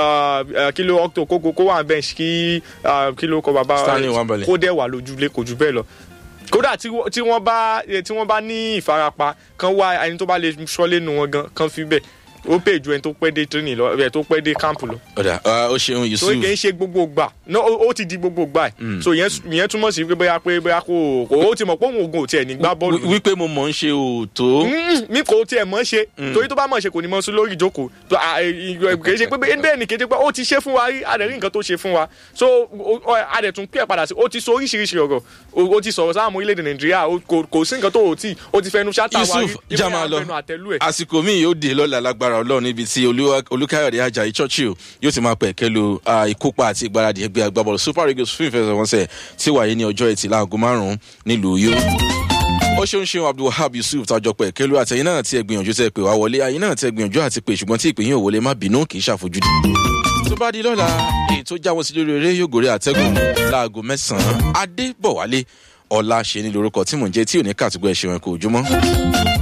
Ah, kìlò octo kó kó wà bench kí ah, kìlò kọ bàbá Stanley Nwabali. kó dẹ̀ wà lójúlé kò jù bẹ́ẹ̀ lọ kódà tí wọ́n- tí wọ́n bá eh, tí wọ́n bá ní ìfarapa kan wá ẹni tó bá lè sọ́lé nu wọn gan kan fi bẹ́ẹ̀ ó pè ju ẹni tó pẹ́ dé training lọ ẹ̀ tó pẹ́ dé camp lọ ọ̀dà ah, ó ṣeun so yusuf kì í ṣe gbogbo gbà no ó ó ti di gbogbo gbà ẹ̀ so ìyẹn ìyẹn túmọ̀ sí pé bóyá pé bóyá kò kò ó ti mọ̀ pé òun ògùn ò tiẹ̀ ní gbá bọ́ọ̀lù Wí- wípé mo mọ̀ ń ṣe òótọ́ Mm, mi kò tiẹ̀ mọ̀ ṣe torí tó bá mọ̀ ṣe kò ní mọ̀ sí lórí ìjókòó tó, à, ì- ì- kì í ṣe pé bẹ́ẹ̀ bẹ́ẹ̀ ni kì í ṣe pé ó ti ṣe fún wa rí adẹ̀ rí nǹkan tó ṣe fún wa so o- o- adẹ̀ tún pẹ́ padà sí ó ti sọ oríṣiríṣi ọ̀rọ̀ o- ó ti sọ̀rọ̀ sáà mọ́ orílẹ̀-èdè nàìjíríà o- kò kò sí nǹkan tó o tí o ti fẹnu ṣáta wa rí yusuf já máa lọ fẹnu àtẹlú ẹ̀ àsìkò míì yóò dé lọ́la lágbára lágbára ọlọ́run níbi tí Olúwa- olùkáyọ̀dé ajayi churchill yóò ti máa pẹ̀kẹ́ lu ah, ìkópa àti ìgbáradì ẹgbẹ́ agbábọ́ọ̀lù super eagles fún ìfẹsẹ̀wọnsẹ̀ tí wáyé ní ọjọ́ ẹtì láago márùn-ún nílùú yó ó ṣeun ṣeun abdulwahab yusuf tájọ pẹ̀ kẹlu àtẹ̀yìn náà tí ẹ gbìyànjú tẹ pé wá wọlé ayé náà tí ẹ gbìyànjú àti pé ṣùgbọ́n tí ìpè yín ò wọlé má bínú kì í ṣàfojúdi. tó bá di lọ́la èyí tó jáwọ́ sí lórí eré yóò gòrè àtẹ́gùn láago mẹ́sàn-án adébọ̀wálé ọ̀la ṣe ní lórúkọ tí mò ń jẹ́ tí ò ní kàtúgbọ̀ ẹ̀ṣẹ̀ wọn kò ojúmọ́.